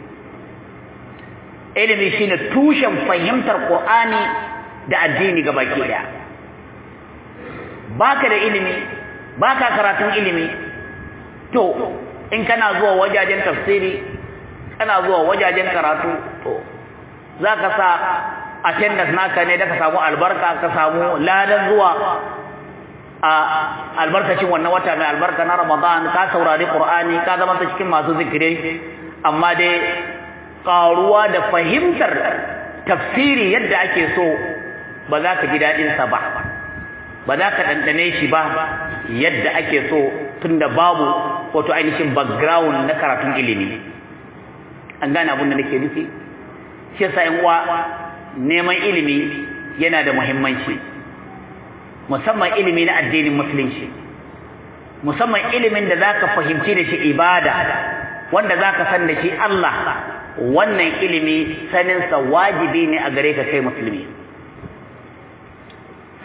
ilimi shine tushen fahimtar Qur'ani da addini gabaki daya baka da ilimi baka karatun ilimi to in kana zuwa wajajen tafsiri kana zuwa wajajen karatu to zaka sa attendance naka ne da ka samu albarka ka samu ladan zuwa a albarkacin wannan wata mai albarka na Ramadan ka saurari Qur'ani ka zama ta cikin masu zikiri amma dai karuwa da fahimtar tafsiri yadda ake so ba za ka ji dadin sa ba ba za ka dandane shi ba yadda ake so tunda babu wato ainihin background na karatun ilimi an gane abin da nake nufi shi yasa yan uwa neman ilimi yana da muhimmanci musamman ilimi na addinin musulunci musamman ilimin da zaka fahimci da shi ibada wanda zaka san da shi Allah wannan ilimi sanin sa wajibi ne a gare ka kai musulmi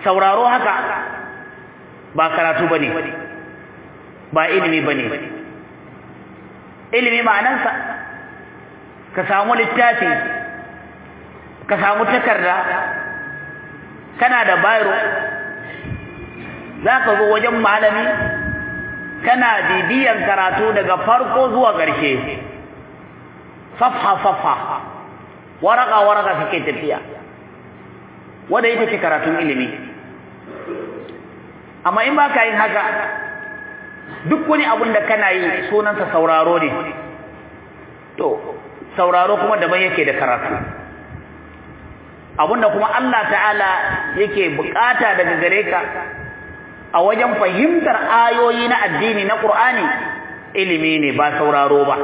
sauraro haka ba karatu bane ba ilimi bane ilimi ma'anansa ka samu littafi ka samu takarda kana da bayro zaka zo wajen malami kana bibiyan karatu daga farko zuwa ƙarshe safha safha waraka waraka kake tafiya wanda ita ce karatun ilimi amma in ba ka yin haka duk wani abun da kana yi sunansa sauraro ne to sauraro kuma daban yake da karatu abunda kuma Allah ta'ala yake bukata daga gare ka a wajen fahimtar ayoyi na addini na Qur'ani ilimi ne ba sauraro ba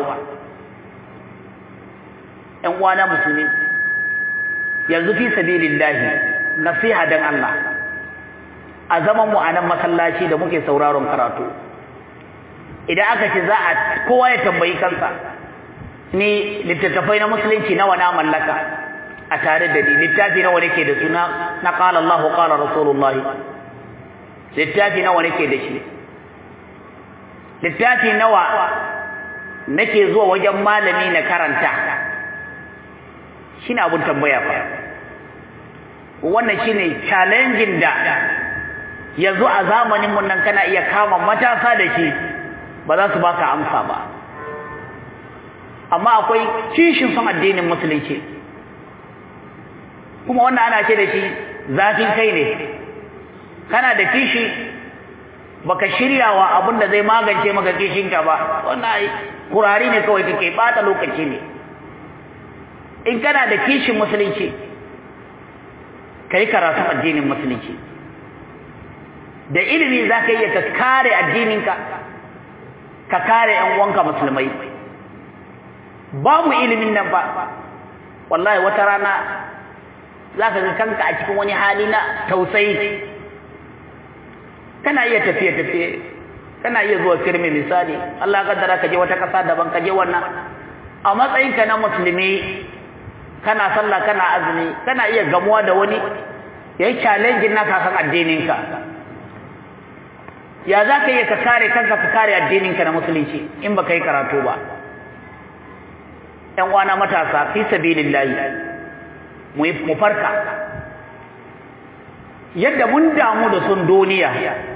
ɗan uwana musulmi yanzu fi sabilillahi nasiha dan Allah a zaman mu a nan masallaci da muke sauraron karatu idan aka ce za a kowa ya tambayi kansa ni littattafai na musulunci nawa na mallaka a tare da ni littafi nawa nake da suna na qala Allahu qala Rasulullah littafi nawa nake da shi littafi nawa nake zuwa wajen malami na karanta shine abun tambaya fa wannan shine challenging da yanzu a zamanin mun nan kana iya kama matasa da shi ba za su baka amsa ba amma akwai kishin son addinin musulunci kuma wannan ana ce da shi zafin kai ne kana da kishi baka shiryawa abin da zai magance maka kishinka ba wannan ai kurari ne kawai kake bata lokaci ne in kana da kishin musulunci kai karatu addinin musulunci da ilimi za ka iya ka kare addininka ka kare ‘yan uwanka musulmai babu ilimin nan ba wallahi wata rana za ka ga kanka a cikin wani hali na tausayi kana iya tafiye-tafiye kana iya zuwa firme misali Allah kaddara ka je wata ƙasa daban ka je wannan a matsayinka na musulmi kana sallah kana azumi kana iya gamuwa da wani ya yi challenge naka kan addininka ya za ka iya ka kare kanka ka kare addininka na musulunci in ba ka yi karatu ba ‘yan wana matasa fi sabilillahi mu farka yadda mun damu da sun duniya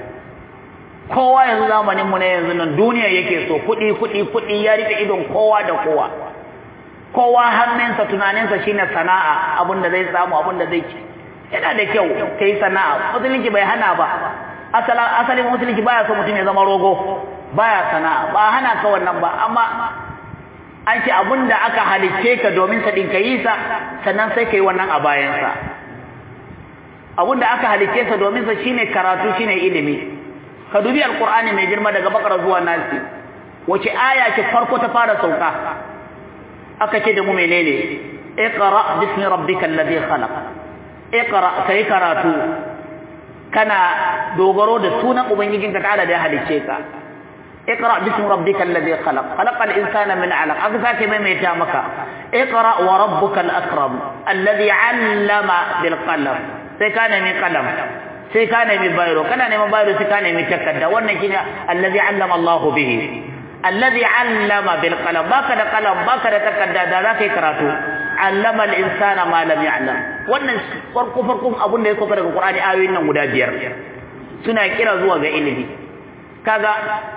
kowa yanzu zamanin mu ne yanzu nan duniya yake so kuɗi kuɗi kuɗi ya rike idon kowa da kowa kowa hannunsa tunaninsa shine sana'a abin da zai samu abin da zai ci yana da kyau kai sana'a musulunci bai hana ba asalin musulunci baya so mutum ya zama rogo baya sana'a ba hana ka wannan ba amma an ce abin da aka halicce ka domin sa ɗin ka yi sa sannan sai ka yi wannan a bayansa abin da aka halicce sa domin sa shine karatu shine ilimi ka dubi alqur'ani mai girma daga bakara zuwa nasi wace aya ce farko ta fara sauka aka ce da mu menene iqra bismi rabbikal ladhi khalaq iqra kai karatu kana dogaro da sunan ubangijinka ta'ala da ya halicce ka اقرا باسم ربك الذي خلق خلق الانسان من علق اكذاك ميميتا مكا اقرا وربك الاكرم الذي علم بالقلم sai ka nemi kalam sai ka nemi bayro kana neman bayro sai ka nemi takarda wannan shine allazi allama Allahu bihi allazi allama bil qalam baka da qalam baka da takarda da za kai karatu allama al insana ma lam ya'lam wannan farko farko abun da ya soka daga Qur'ani ayoyin nan guda biyar suna kira zuwa ga ilimi kaga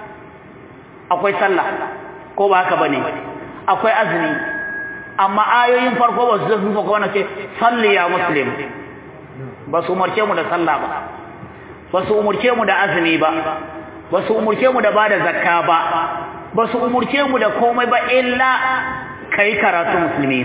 akwai sallah ko ba haka bane akwai azumi amma ayoyin farko ba su zama ko wannan ce salli ya muslim ba su umarce mu da sallah ba ba su umurce mu da azumi ba ba su umurce mu da bada zakka ba ba su umurce mu da komai ba illa kai karatu musulmi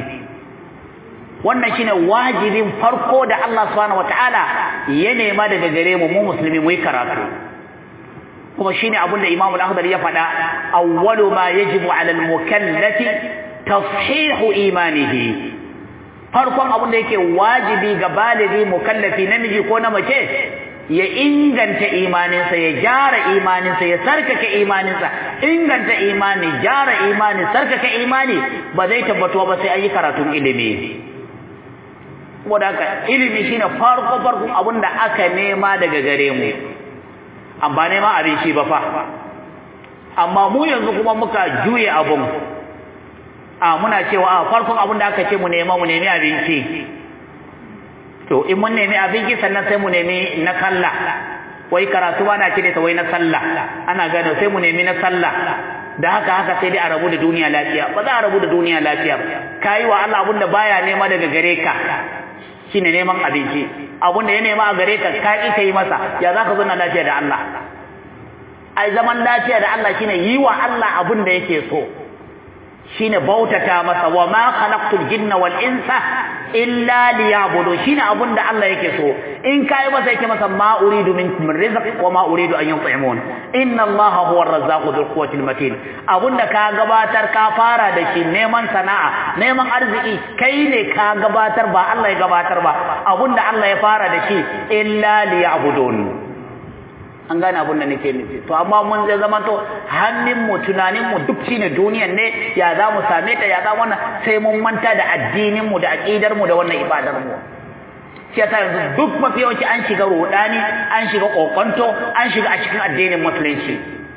wannan shine wajibin farko da Allah subhanahu wataala ya nema daga gare mu mu musulmi mu yi karatu kuma shine abin da Imam al-Akhdari ya faɗa awwalu ma yajibu 'ala al-mukallafi tashihu imanihi farkon abin da yake wajibi ga baligi mukallafi namiji ko na mace ya inganta imaninsa ya gyara imaninsa ya sarkake imaninsa inganta imani gyara imani sarkake imani ba zai tabbatuwa ba sai an yi karatun ilimi saboda haka ilimi shine farko farkon abin da aka nema daga gare mu amma nema abinci ba fa amma mu yanzu kuma muka juye abun a muna cewa a farkon abin da aka ce mu nema mu nemi abinci to in mun nemi abinci sannan sai mu nemi na sallah wai karatu ba na ce ta wai na sallah ana gano sai mu nemi na sallah da haka haka sai dai a rabu da duniya lafiya ba za a rabu da duniya lafiya ba kayi wa Allah abin da baya nema daga gare ka shine neman abinci abin da ya nema a gare ka ka ki kai masa ya za ka zauna lafiya da Allah ai zaman lafiya da Allah shine yi wa Allah abin da yake so shine bautata masa wa ma khalaqtul jinna wal insa illa liya'budu shine abun da Allah yake so in kai masa yake masa ma uridu minkum min rizq wa ma uridu an yut'imun inna Allah huwa ar-razzaqu dhul quwwati matin abun da ka gabatar ka fara da shi neman sana'a neman arziki kai ne ka gabatar ba Allah ya gabatar ba abun da Allah ya fara da shi illa liya'budun an gane abin da nake nufi to amma mun zai zama to hannun mu tunanin mu duk shine duniyan ne ya za mu same ta ya za wannan sai mun manta da addinin mu da aqidar mu da wannan ibadar mu shi yasa yanzu duk mafi yawanci an shiga rodani an shiga kokonto an shiga a cikin addinin musulunci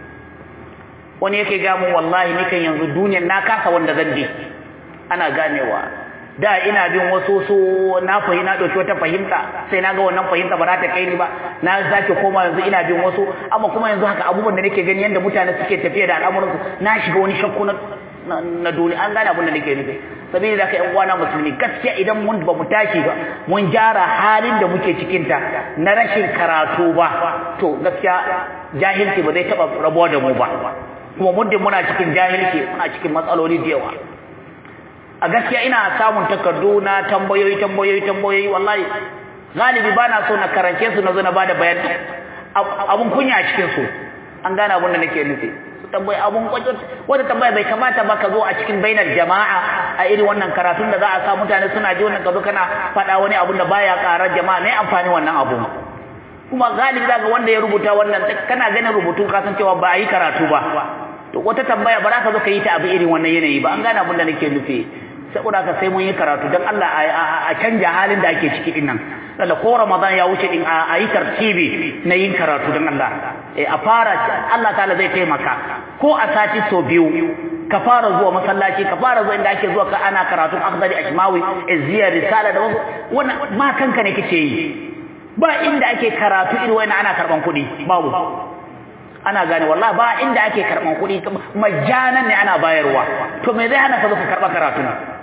wani yake ga mu wallahi nikan yanzu duniyan na kasa wanda zan bi ana ganewa da ina bin wasu su na fahimta na dauki wata fahimta sai na ga wannan fahimta ba za ta kai ni ba na sake koma yanzu ina bin wasu amma kuma yanzu haka abubuwan da nake gani yanda mutane suke tafiya da al'amuran su na shiga wani shakku na na duniya an gane abin da nake nufi sabili da ka yan uwana musulmi gaskiya idan mun ba mu tashi ba mun gyara halin da muke cikin ta na rashin karatu ba to gaskiya jahilci ba zai taba rabuwa da mu ba kuma muddin muna cikin jahilci muna cikin matsaloli da yawa a gaskiya ina samun takardu na tambayoyi tambayoyi tambayoyi wallahi galibi bana so na karance su na zo na bada bayani abun kunya a cikin su an gane abun da nake nufi su tambayi abun kwajo wanda tambaya bai kamata ba ka zo a cikin bainar jama'a a irin wannan karatun da za a sa mutane suna ji wannan kazo kana faɗa wani abun da baya ƙarar jama'a ne amfani wannan abu kuma galibi zaka wanda ya rubuta wannan kana ganin rubutu ka san cewa ba a yi karatu ba to wata tambaya ba za ka zo ka yi ta abu irin wannan yanayi ba an gane abun da nake nufi saboda haka sai mun yi karatu don Allah a canja halin da ake ciki din nan Allah ko Ramadan ya wuce din a yi tartibi na yin karatu don Allah a fara Allah ta'ala zai taimaka ko a sati so biyu ka fara zuwa masallaci ka fara zuwa inda ake zuwa ka ana karatun akhdari ashmawi izziya risala da wasu wannan ma kanka ne kike yi ba inda ake karatu irin wannan ana karban kuɗi babu ana gane wallahi ba inda ake karban kuɗi majanan ne ana bayarwa to me zai hana ka zo ka karba karatu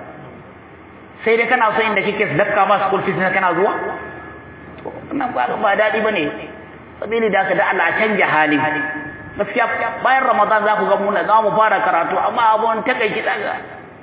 sai dai kana so inda kike dakka ma school fees kana zuwa wannan ba ba dadi bane sabili da ka da Allah canja hali gaskiya bayan Ramadan za ku ga mun za mu fara karatu amma abun takeici daga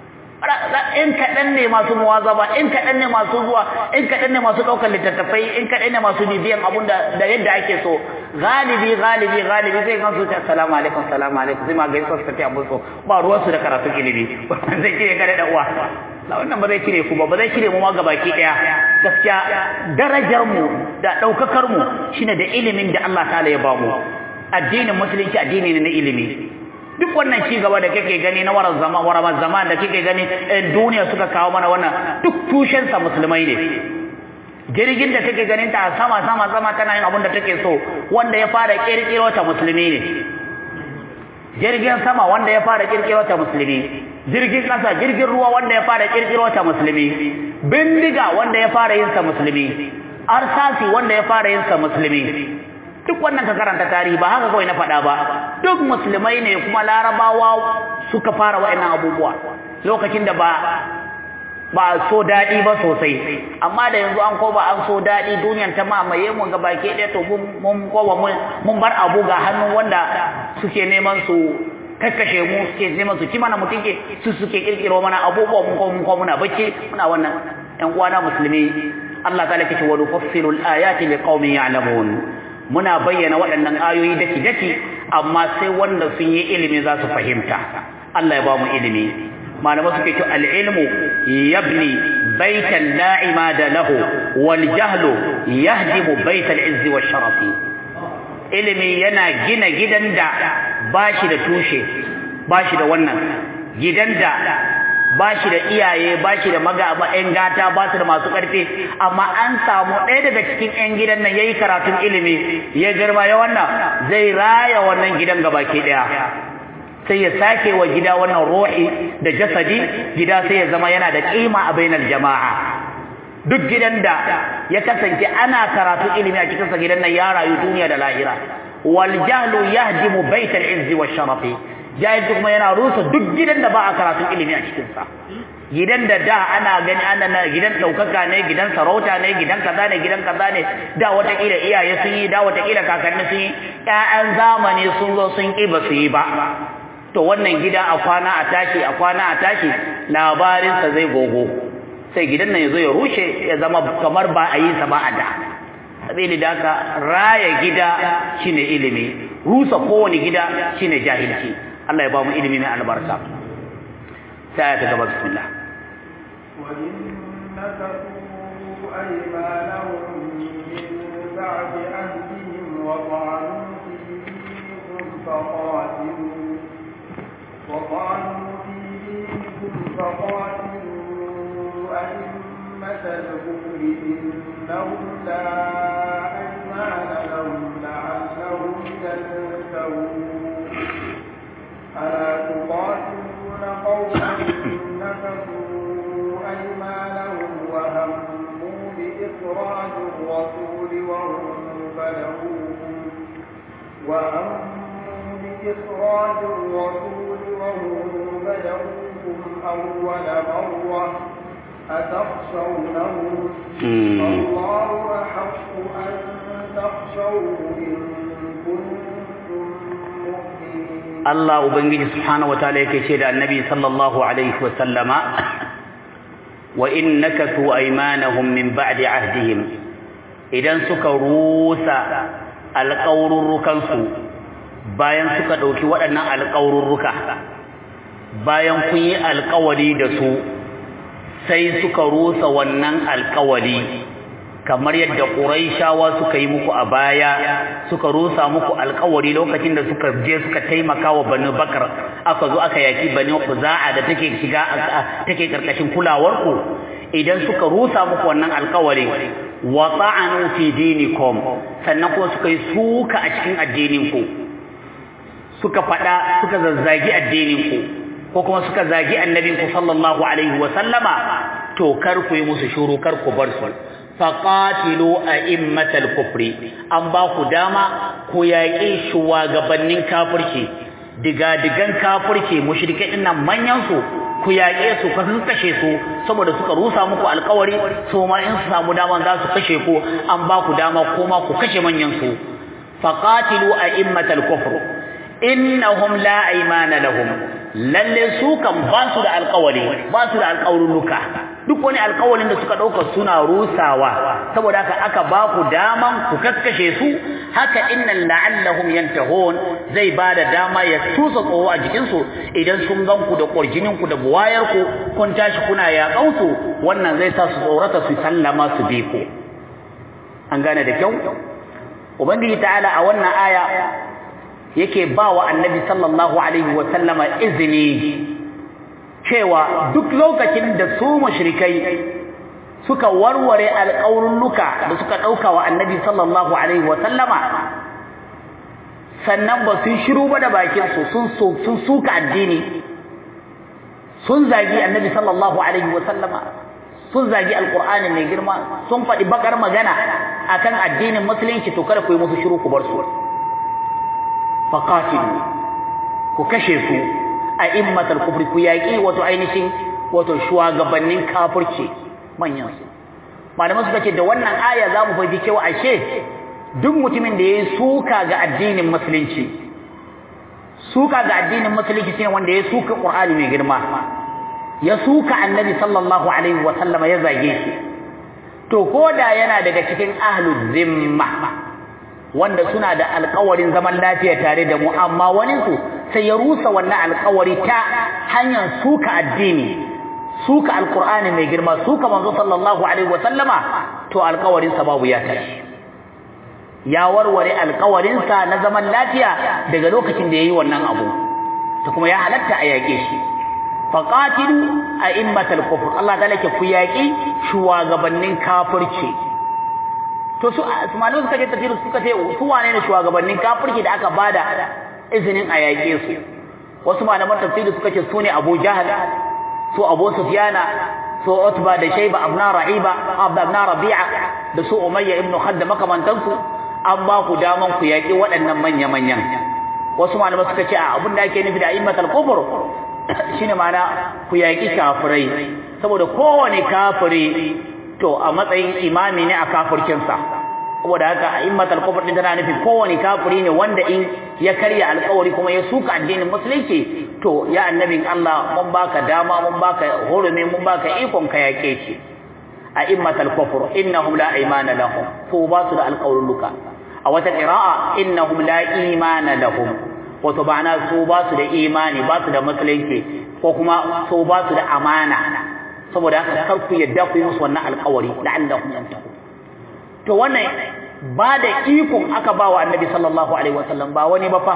in kaɗan ne masu muwazaba in kaɗan ne masu zuwa in kaɗan ne masu ɗaukar littattafai in kaɗan ne masu bibiyan abun da da yadda ake so galibi galibi galibi sai kan su ce assalamu alaikum assalamu alaikum sai ma gaisa su tafi abun so ba ruwan su da karatu ilimi zai kire ka da uwa la wannan ba zai cire ku ba ba zai cire mu ma gabaki daya gaskiya darajar mu da daukakar mu shine da ilimin da Allah ta'ala ya ba mu addinin musulunci addini ne na ilimi duk wannan ci gaba da kake gani na warar zaman warar zaman da kake gani duniya suka kawo mana wannan duk tushen sa musulmai ne jirgin da kake ganin ta sama sama sama tana yin abin da take so wanda ya fara kirkiro ta musulmi ne jirgin sama wanda ya fara kirkiro ta musulmi jirgin kasa jirgin ruwa wanda ya fara kirkiro ta musulmi bindiga wanda ya fara yin sa musulmi arsasi wanda ya fara yin sa musulmi duk wannan ka karanta tarihi ba haka kawai na faɗa ba duk musulmai ne kuma larabawa suka fara wa'annan abubuwa lokacin da ba ba so daɗi ba sosai amma da yanzu an koba an so daɗi duniyan ta mamaye mu ga baki ɗaya to mun koba mun bar abu ga hannun wanda suke neman su kakkashe mu suke neman su ci mana mutunke su suke kirkiro mana abubuwa mun kuma mun kuma muna bacci muna wannan ƴan uwana musulmi Allah ta lakace wa nufassilu al-ayati liqaumin ya'lamun muna bayyana waɗannan ayoyi daki daki amma sai wanda sun yi ilimi za su fahimta Allah ya ba mu ilimi malamai suke ce al-ilmu yabni baitan la imada lahu wal jahlu yahdimu baital izzi wash sharafi ilimi yana gina gidan da bashi da tushe bashi da wannan gidan da ba shi da iyaye ba shi da maga ƴan gata ba su da masu ƙarfi amma an samu ɗaya daga cikin ƴan gidan nan yayi karatun ilimi ya girma ya wannan zai raya wannan gidan gabaki ɗaya sai ya sake wa gida wannan ruhi da jasadi gida sai ya zama yana da kima a bainar jama'a duk gidan da ya kasance ana karatu ilimi a cikin sa gidan nan ya rayu duniya da lahira wal jahlu yahdimu baital izzi wash sharafi jahilci kuma yana rusa duk gidan da ba a karatun ilimi a cikin sa gidan da da ana gani ana na gidan daukaka ne gidan sarauta ne gidan kaza ne gidan kaza ne da wata kila iyaye sun yi da wata kila kakanni sun yi ƴaƴan zamani sun zo sun ki ba su yi ba to wannan gida a kwana a tashi a kwana a tashi labarinsa zai gogo sai gidan nan ya zo ya rushe ya zama kamar ba a yi sa ba a da sabili da haka raya gida shine ilimi rusa kowane gida shine jahilci Allah ya ba mu ilimi mai albarka sai ta gaba bismillah فقاتلوا وقالوا في دينكم فقاتلوا أئمة الكفر إنهم لا أيمان لهم لعلهم ينتهون ألا تقاتلون قوما نكثوا أيمانهم وهموا بإخراج الرسول وهم بلغوكم وهموا بإخراج الرسول وهم بدأوكم أول مرة أتخشونهم الله أحق أن تخشوه إن كنتم مؤمنين الله أبنجي سبحانه وتعالى كشيد النبي صلى الله عليه وسلم وإن نكثوا أيمانهم من بعد عهدهم إذا سكروس القول ركنسوا bayan suka ɗauki waɗannan alƙawurruka bayan kun yi alƙawari da su sai suka rusa wannan alƙawari kamar yadda ƙuraishawa suka yi muku a baya suka rusa muku alƙawari lokacin da suka je suka taimaka wa banu bakar aka zo aka yaki banu kuza'a da take shiga take karkashin kulawarku idan suka rusa muku wannan alƙawari wa ta'anu fi dinikum sannan kuma suka yi suka a cikin addininku suka faɗa suka zazzagi addininku ko kuma suka zagi annabinku sallallahu alaihi wa sallama to kar ku yi musu shuru kar ku bar su faqatilu a'immatal kufri an ba ku dama ku yaƙi shugabannin kafirci diga-digan kafirci mushrikai dinnan manyan su ku yaƙe su ka sun kashe su saboda suka rusa muku alƙawari so ma in su samu dama za su kashe ku an ba ku dama kuma ku kashe manyan su faqatilu a'immatal kufr innahum la aymana lahum lalle su kan ba su da alƙawari ba su da alƙawarruka duk wani alƙawarin da suka ɗauka suna rusawa saboda haka aka ba ku daman ku kaskashe su haka innan la'allahum yantahun zai ba da dama ya tusa tsoro a jikinsu idan sun gan ku da ƙwarjinin ku da buwayar ku kun tashi kuna yaƙan su wannan zai sa su tsorata su sallama su bi ku an gane da kyau ubangiji ta'ala a wannan aya yake ba wa annabi sallallahu alaihi wa sallama izini cewa duk lokacin da su mushrikai suka warware alƙawurruka da suka ɗauka wa annabi sallallahu alaihi wa sallama sannan ba sun shiru ba da bakin su sun sun suka addini sun zagi annabi sallallahu alaihi wa sallama sun zagi alqur'ani mai girma sun faɗi bakar magana akan addinin musulunci to kada ku yi musu shiru ku bar su faqatilu ku kashe su a immatal kufri ku yaki wato ainihin wato shugabannin kafirci manyan su malaman suka ce da wannan aya za mu fahimci cewa ashe duk mutumin da yayi suka ga addinin musulunci suka ga addinin musulunci shine wanda ya suka qur'ani mai girma ya suka annabi sallallahu alaihi wa sallama ya zage shi to koda yana daga cikin ahlul zimma wanda suna da alƙawarin zaman lafiya tare da mu amma wani su sai ya rusa wannan alƙawari ta hanyar suka addini suka alqur'ani mai girma suka manzo sallallahu alaihi wasallama to alƙawarin sa babu ya tashi ya warware alƙawarin sa na zaman lafiya daga lokacin da yayi wannan abu to kuma ya halatta a yake shi faqatilu a'immatal kufr Allah ta lake ku yaki shugabannin kafirci to su malamai suka ce tafsir suka ce su wane ne shugabannin kafirci da aka bada izinin a yake su wasu malaman tafsiri suka ce sune Abu Jahal su Abu Sufyana su Utba da Shayba ibn Ra'iba ibn Rabi'a da su Umayya ibn Khadd makamantansu an ba ku daman ku yaki waɗannan manya-manyan wasu malamai suka ce abin da ake nufi da a'immatul kufr shine ma'ana ku yaki kafirai saboda kowane kafiri to a matsayin imami ne a kafircinsa saboda haka a'immatul kufr din tana nufi kowane kafiri ne wanda in ya karya alƙawari kuma ya suka addinin musulunci to ya annabin Allah mun baka dama mun baka hurumi mun baka ikon ka yake shi a'immatul kufr innahum la imana lahum to ba su da alƙawarruka a wata qira'a innahum la imana lahum wato ba'ana su ba su da imani ba su da musulunci ko kuma su ba su da amana saboda haka kar ku yadda ku yi musu wannan alƙawari la'allahum yantahu to wannan ba da ikon aka ba wa annabi sallallahu alaihi wasallam ba wani ba fa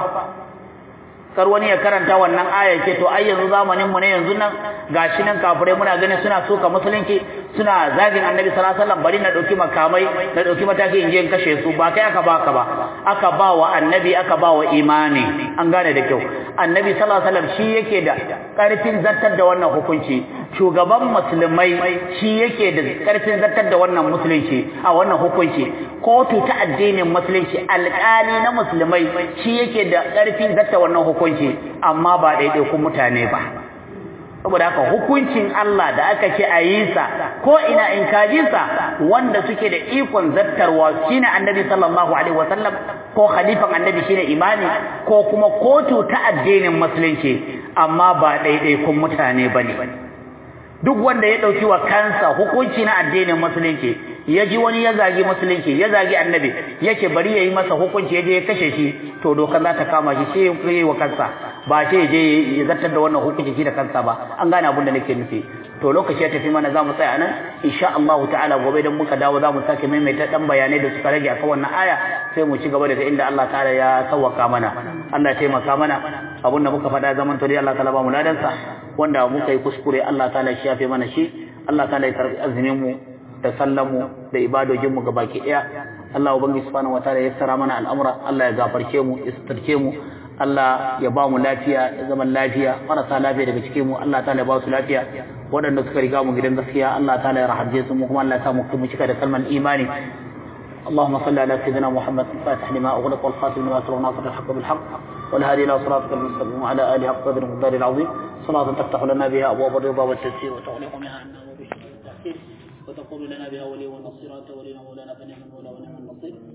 kar wani ya karanta wannan aya ce to ai yanzu zamanin mu ne yanzu nan gashi nan kafirai muna ganin suna soka musulunci suna zagin annabi sallallahu alaihi wasallam bari na dauki makamai na dauki mataki in je in kashe su ba kai aka baka ba aka ba wa annabi aka ba wa imani an gane da kyau annabi sallallahu alaihi wasallam shi yake da karfin zartar da wannan hukunci shugaban musulmai shi yake da karfin zartar da wannan musulunci a wannan hukunci kotu ta addinin musulunci alƙali na musulmai shi yake da karfin zartar wannan hukunci amma ba ɗaiɗaikun mutane ba saboda haka hukuncin Allah da aka ce a yi sa ko ina in kaji sa wanda suke da ikon zattarwa shine annabi sallallahu alaihi wasallam ko khalifan annabi shine imani ko kuma kotu ta addinin musulunci amma ba ɗaiɗaikun mutane bane duk wanda ya dauki wa kansa hukunci na addinin musulunci ya ji wani ya zagi musulunci ya zagi annabi yake bari yayi masa hukunci yaje ya kashe shi to dokar za ta kama shi sai ya yi wa kansa ba sai je ya zartar da wannan hukunci shi da kansa ba an gane abin da nake nufi to lokaci ya tafi mana zamu tsaya nan insha Allah ta'ala gobe dan muka dawo zamu sake maimaita dan bayanai da suka rage akan wannan aya sai mu ci gaba daga inda Allah ta'ala ya sawwaka mana Allah ya taimaka mana abin da muka faɗa zaman to dai Allah ta'ala ba mu ladansa wanda muka yi kuskure Allah ta'ala shi yafe mana shi Allah ta'ala ya karbi azumin mu da sallan mu da ibadojin mu gabaki daya Allah ubangi subhanahu wataala ya yassara mana al'amura Allah ya gafarce mu ya suturce mu Allah ya ba mu lafiya ya zaman lafiya marasa lafiya daga cikin mu Allah ta'ala ya ba su lafiya waɗanda suka riga mu gidan gaskiya Allah ta'ala ya rahabje su mu kuma Allah ya sa mu kuma cika da kalman imani اللهم صل على سيدنا محمد الفاتح لما أغلق والخاتم لما سبق ناصر الحق بالحق والهادي إلى صراطك المستقيم وعلى آله حق قدر المقدار العظيم صلاة تفتح لنا بها أبواب الرضا والتيسير وتغلق منها عنا وبشر التأخير وتقول لنا بها ولي ونصير أنت ولينا مولانا فنعم المولى ونعم النصير